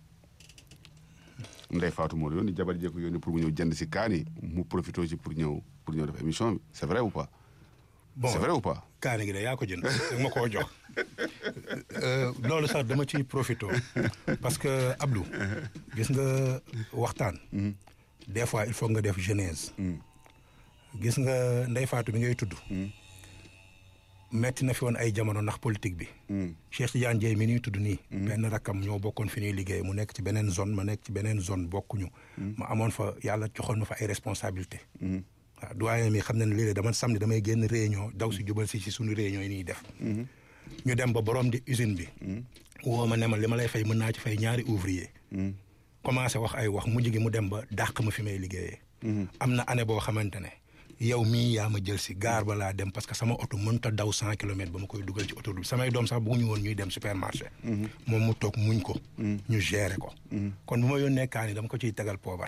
Ndeye Fatou moo yónni jabar jee ko yónni pour mu ñëw jënd si kaani mu profité ci pour ñëw pour ñëw def émission bi c'est vrai ou pas. bon c'est vrai ou pas. kaani gi de yaa ko jënd da ma koo jox loolu sax dama ciy profité parce que Abdou gis nga waxtaan. des fois il faut nga def genèse. gis nga Ndeye Fatou bi ngay tudd. metti na fi woon ay jamono ndax politique bi. Cheikh Tidiane Dieye mi ñuy tudd nii. benn rakkam ñoo bokkoon fi ñuy liggéey mu nekk ci beneen zone ma nekk ci beneen zone bokkuñu. ma amoon fa yàlla joxoon ma fa ay responsabilité waaw doyen mi xam na ne léeg-léeg dama samedi damay génn réunion daw si jubal si si suñu réunion yi ñuy def. ñu dem ba borom di usine bi. woo ma ne ma li ma lay fay mën naa ci fay ñaari ouvrier. commencé wax ay wax mujj gi mu dem ba dàq ma fi may liggéeyee. am na année boo xamante ne yow mii yaa ma jël si gaar ba laa dem parce que sama oto mënut a daw cent kilomètres ba ma koy dugal ci oto bi samay doom sax bëgguñu woon ñuy dem supermarché. moom mu toog muñ ko. ñu gérer ko. kon bu ma yónnee kaan yi dama ko ciy tegal poobar.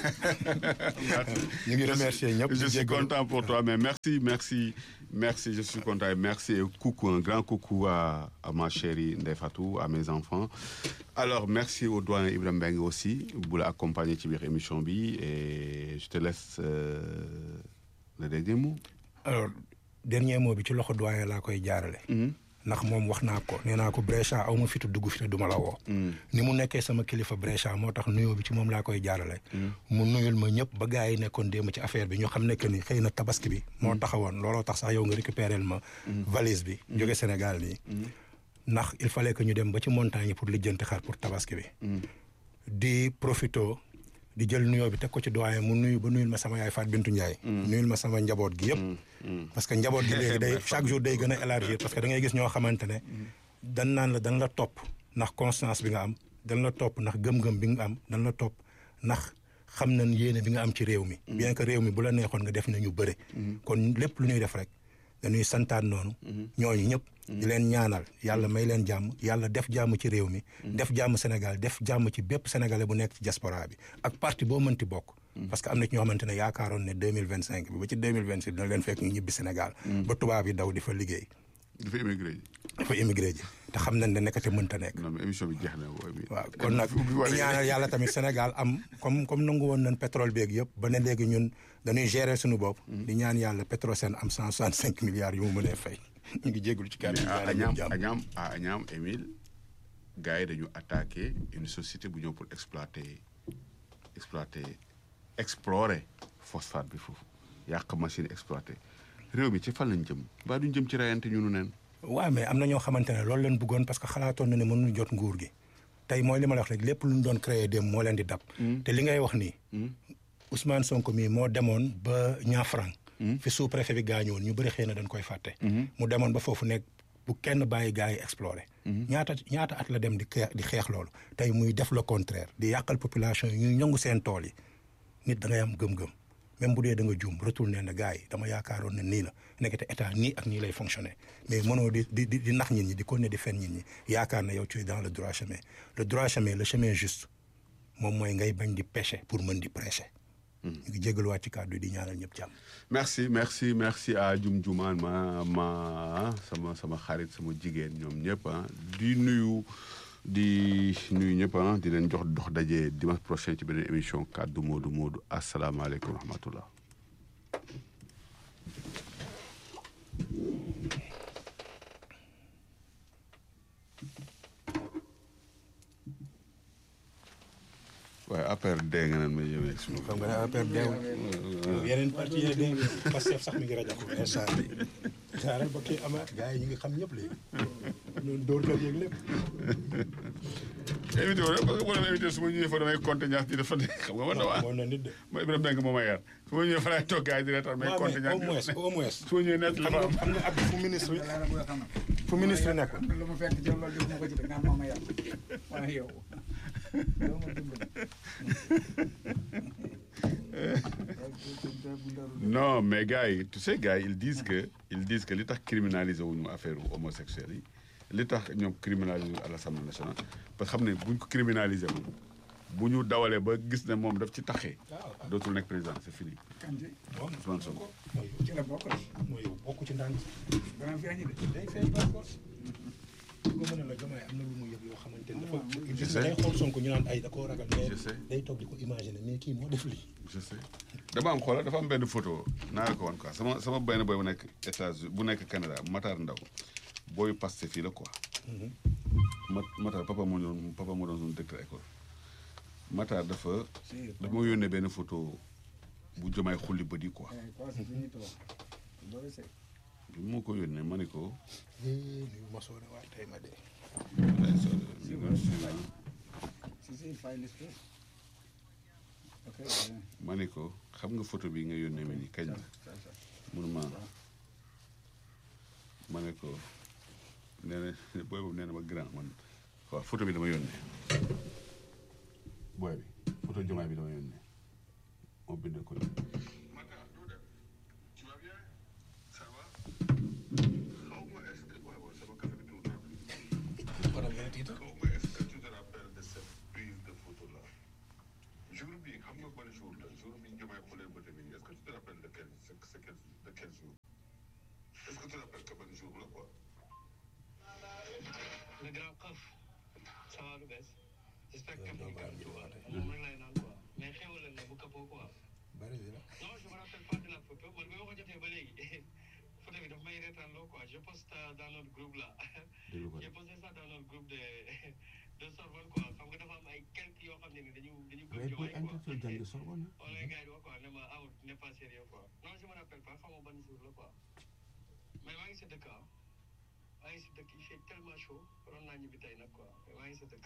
ñu ngi remercier ñëpp. je suis content pour toi mais merci merci merci je suis content et merci et coucou un grand coucou à, à ma chérie Ndeye Fatou à mes enfants alors merci au doyen Ibrahima Mbengue aussi bu la accompagner ci biir émission bi et je te laisse euh, le dernier mot. alors dernier mot bi ci loxo doyen laa koy jaarale. ndax moom wax naa ko nee naa ko Brescia aw ma fitu dugg fi te duma la woo. ni mu nekkee sama kilifa Brescia moo tax nuyoo bi ci moom laa koy jaarale. mu nuyul ma ñëpp ba gars yi nekkoon démb ci affaire bi ñu xam ne que ni xëy na tabaski bi. moo taxawoon looloo tax sax yow nga récupérer ma. valise bi jóge Sénégal nii. ndax il fallait que ñu dem ba ci montagne pour lijjanti xar pour tabaski bi. di profito di jël nuyoo bi teg ko ci doyen mu nuyu ba nuyul ma sama yaay Faat Bintu Ndiaye. nuyul ma sama njaboot gi yëpp. parce que njaboot gi léegi day chaque jour day gën a élargir parce que da ngay gis ñoo xamante ne. dan naan la dan la topp ndax constance bi nga am dan la topp ndax gëm-gëm bi nga am dan la topp ndax xam nañ yéene bi nga am ci réew mi. bien que réew mi bu la neexoon nga def nañu bëre. kon lépp lu ñuy def rek dañuy santaan noonu. ñooñu ñëpp. di leen ñaanal yàlla may leen jàmm yàlla def jàmm ci réew mi. def jàmm Sénégal def jàmm ci bépp sénégalais bu nekk ci diaspora bi ak parti boo mënti bokk. parce que am na ci ñoo xamante ne yaakaaroon ne deux mille vingt cinq bi ba ci deux mille vingt six dina leen fekk ñu ñibbi Sénégal. ba tubaab yi daw di fa liggéey. dafa immigré ji. dafa immigré ji te xam nañ ne nekkate mënta nekk. non mais émission bi jeex na. waaw kon nag di ñaanal yàlla tamit Sénégal am comme comme nangu woon nañ pétrole beeg yëpp ba ne léegi ñun dañuy gérer suñu bopp. di ñaan yàlla Petrosen am cent soixante cinq milliards yu mu mënee fay. ñu ngi jégalu ci kàddu à Agnam Agnam à Agnam Émile gars yi dañu attaqué une société bu ñëw pour exploiter exploiter explorer phosphate bi foofu yàq machine exploiter réew mi ci fan lañ jëm ba duñ jëm ci rayante ñu nu neen waaw mais am na ñoo xamante ne loolu leen bëggoon parce que xalaatoon na ne mënuñu jot nguur gi tey mooy li ma la wax rek lépp lu ñu doon créé dem moo leen di dab. te li ngay wax nii. Ousmane Sonko mii moo demoon ba Niafrang. fi sous préfet bi gaañoon ñu bëri xëy na dañ koy fàtte. mu demoon ba foofu nekk bu kenn bàyyi gars yi explorer. ñaata ñaata at la dem di xeex di xeex loolu tey muy def le contraire di yàqal population yi ñuy ñongu seen tool yi nit da ngay am gëm-gëm même bu dee da nga juum retourné na gars yi dama yaakaaroon ne nii la nekkate état nii ak nii lay fonctionner mais mënoo di di di nax nit ñi di continuer di fen nit ñi yaakaar na yow tu es dans le droit chemin le droit chemin le chemin juste moom mooy ngay bañ di pécher pour mën di prêcher. ñu ngi jégaluwaat ci kàddu di ñaanal ñëpp jàmm. merci merci merci à Jum Jumaan ma ma sama sama xarit sama jigéen ñoom ñëpp ah di nuyu di nuyu ñëpp ah di leen jox dox daje dimanche prochain ci beneen émission kàddu Modou Modou asalaamaaleykum wa rahmatullah waaye affaire dee nga naan ma yéeme ak suma. xam nga ne affaire deew yeneen parti yi dee Pastef sax mi ngi rajo ko instant bi xaaral ba kii amaat gars yi ñu ngi xam ñëpp léegi ñun dóor kër yeeg lépp invité wu rek parce que boo demee invité su ma ñëwee fa damay compter ñaar di dafa ne xam nga man waa moo na nit de ma Ibrahima Mbengue moo ma yar su ma ñëwee fa laay toog gars yi di reetaan may waaw compter mais ñaar au moins au moins su ma ñëwee nekk xam dafa nga am xam nga ab fu ministre fu ministre nekk lu ma fekk ci loolu def ma ko ci def nga ma ma yàq waaye yow doo ma dimbali non mais gars yi tu sais gars yi ils disent que ils disent que li tax criminaliser wuñu affaire homosexuel yi li tax ñoom criminaliser wuñu à l'Assemblée nationale parce que xam ne buñ ko criminaliser moom bu ñu dawalee ba gis ne moom daf ci taxee dootul nekk président c'est fini kan ci Ousmane Sonko ci la bokk mooy yow bokk ci ndànk dana feeñ de day feeñ par force nga mën a la jomaay am na lu mu yëg yoo xamante ne dafa Je gis sais. nga day xool Sonko ñu naan ay da koo ragal mais Je sais. day toog di ko imaginer mais kii moo def lii je sais dama am xoolal dafa am benn photo naa la ko wan quoi sama sama benn boy bu nekk États-Unis bu nekk Canada Matar Ndaw booyu Pastef fii la quoi ma Matar papa moo doon papa moo doon suñu directeur école Matar dafa dafa ma yónnee benn photo bu jomaay xulli bët yi quoi quoi c'est fini toi loolu c'est bi moo ko yónnee ma ne ko nii ma soone waa tey ma dee ay sori ñu doon suivre. Si, si, il file this too. Ok, bien. ma ne ko xam nga photo bi nga yónnee ma ni kañ la Ça, ça. munuma ma ne ko nee na booy boobu nee na ma grand man waaw photo bi dama yónnee booy bi photo jomaay bi dama yónnee moo bind ko nii. konam yéen a tiita jour bi xam nga ban jour la jour bi ñu jëmee xoolee bëte bi est-ce que tu te rappelles de quel c'est c'est quel de quel jour est-ce que tu te rappelles que ban jour la quoi le grand xaf ça va lu bees j'espère que doo mu baal ngi ñu quoi waate. moom rek lay naan quoi mais xewal la bu këppoo quoi bari bi la non je me rappelle pas de la photo man bi ma ko jotee ba léegi photo bi daf may reetaan loo quoi je poste euh, dans notre groupe là déglu ko j'ai posté ça dans notre groupe de de Sorbonne quoi xam nga dafa am ay quelques yoo xam ne ni dañu dañu mais gëm booy jowaay quoi intellectuel jàng Sorbonne on les gars yi di wax quoi ne ma out n'est pas sérieux quoi non je me rappelle pas xam nga ban jour la quoi mais maa ngi sa dëkk ah maa ngi sa dëkk il fait tellement chaud waroon naa ñibbi tey nag quoi mais maa ngi sa dëkk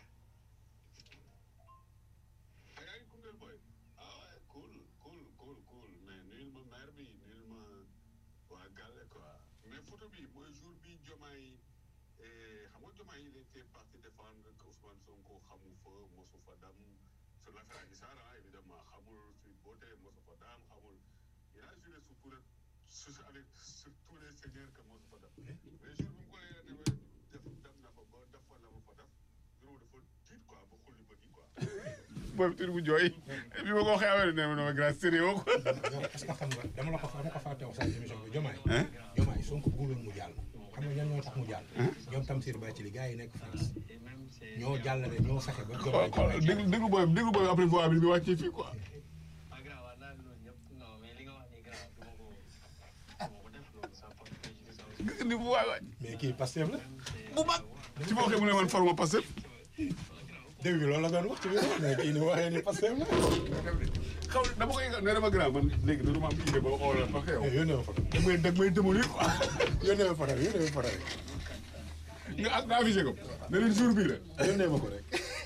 ah yaa ngi Koungheul boy ah ouais cool cool cool cool mais nuyul ma maire bi nuyul ma waa Gale quoi mais photo bi mooy jour bi Diomaye eh, xam nga Diomaye il était parti défendre que Ousmane Sonko xamu fa mosu fa dam sur l'affaire Adji Sarr ah, évidemment xamul Sweet Beauté mosu fa dam xamul il a juré sur tous les sur avec sur tous les seigneurs que mosu fa dam mais jour bi mu ko leeree ne def dem na fa ba def fa la mu fa def jour dafa tiit quoi ba xulli bët yi quoi booy bi tur bu jooy bi ma ko waxee affaire bi ne ma ne ma grand sérieux quoi. yow est-ce que xam nga dama la ko dama ko fàtte wax sa émission bi jomaay jomaay Sonko bëgguloon mu jàll xam nga ñan ñoo tax mu jàll ñoom Tamsir Bathily gars yi nekk France et même c'est ñoo jàllale ñoo fexe ba xool jomaay xool déglu déglu booy bi déglu booy bi après voix bi bi wàccee fii quoi. ah grand waa naa loolu ñëpp non mais li nga wax nii grand du ma ko du ma ko def loolu ça porte préjudice à gis nga ni bu waay waay. mais kii Pastef la bu mag ci ma waxee mu ne man forme passé. dégg nga loolu la doon wax ci biir mais kii ni mu waxee ni Pastef la xaw dama koy nee dama grand man léegi dama am idée ba xoolal ba xew. Eh, yónnee ma photo da ngay da ngay démolir quoi. yónnee ma photo yónnee ma photo rek nga nga affiché ko. ne leen jour bii la. yónnee ma ko rek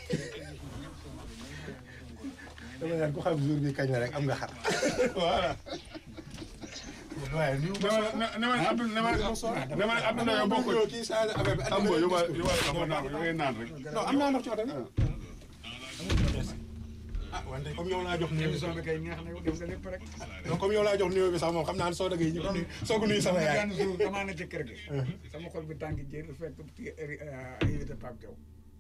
dama naan ku xam jour bi kañ la rek am nga xar voilà. waaye ni ne ma ne ne ma Abdou ne ma ne ma Abdou Ndaw yow bokkul. kii changé affaire bi am nga yow waa yow waa xam naa ko da ngay naan rek. non am naa ndox ci oto bi ah wante comme yow laa jox nuyu émission bi kay neex na yow def nga lépp rek. donc comme yow laa jox nuyu bi sax moom xam naa ne soo dëggee ñëpp nuyu soo ko nuyu sama yaay benn jour damaa na ci kër gi. sama xol bi tàng jër fekk kii invité Pape Diaw.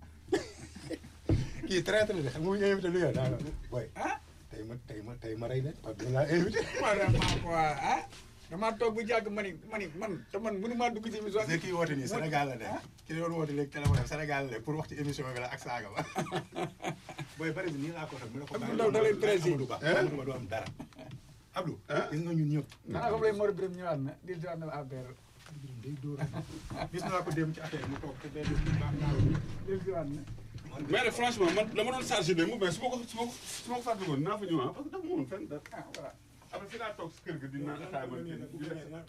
kii traité la de xam nga mu ñu invité lu yor daa la booy ah tey ma tey ma tey ma rey leen Pape Diaw laa invité vraiment quoi ah damaa toog bu jàgg ma ni ma ni man te man mënu maa dugg ci émission parce que kii woote nii Sénégal la nekk ki doon woote léegi téléphone am Sénégal la nekk pour wax ci émission bi la ak saaga ba booy bari bi nii laa ko xam mu ne ko Abdou Ndaw da lay pressé. Amadou Ba Amadou Ba du am dara Abdou gis nga ñun ñëpp ah comme lay Mor Birame ñëwaat na di ñëwaat na affaire day dóor gis naa ko dem ci affaire mu toog te day def baax naa di ñëwaat na. mais nag franchement man dama doon chargé de mu mais su ma ko su ma ko su ma ko fàttalikoon naa fa ñëw ah parce que dafa ma woon fenn dara. ah voilà. après fi laa toog si kër ga di naan ataaya ba di di lekk.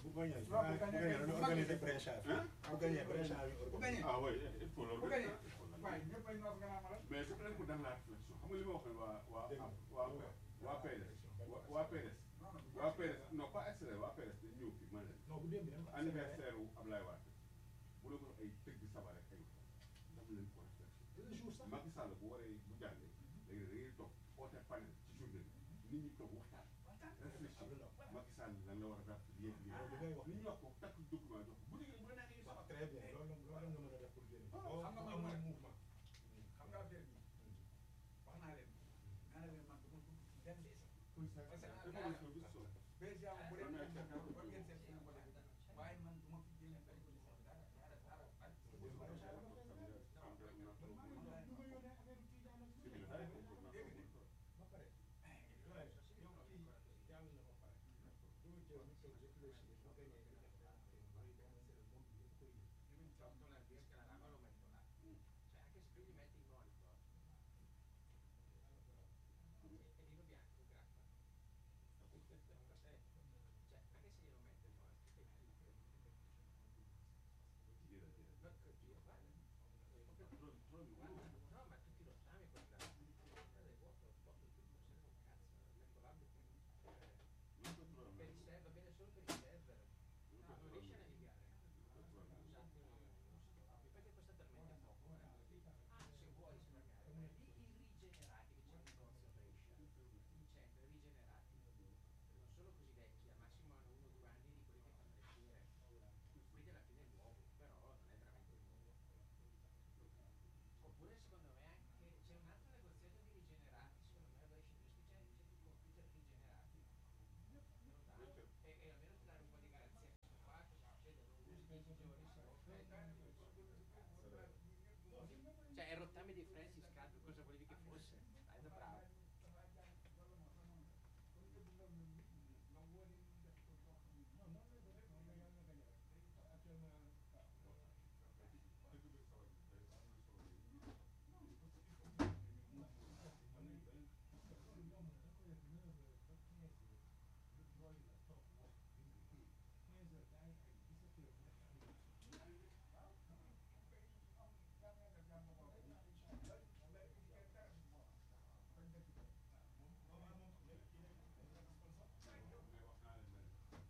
bu gagné ah oui il faut bu loolu. gagné waaye ñëpp ay noos nga naa ma la. mais c'est vrai que dans la réflexion xam nga li ma waxoon waa waa waa waa PDS waa waa PDS waa PDS non pas extrait waa PDS dañ ñëw fii ma ne leen anniversaire wu Ablaye Wade bu la ko ay tëgg sabar rek ay dama leen ko réflexion Macky Sall bu waree bu jàllee léegi da ngay toog oote panel ci journée bi nit ñi toog waxtaan réflexion Macky Sall lan la war a def yéen lii nit ñi wax ko takk document jox ko bu dee bu la neexee sax xam nga man man xam nga affaire bi wax naa leen naa leen man du ma dugg benn des parce que ah déjà bu dee man man war ngeen seet fu ngeen ko defee waaye man du ma fi génne benn condition dara dara dara ak Cioè è rottame di differenza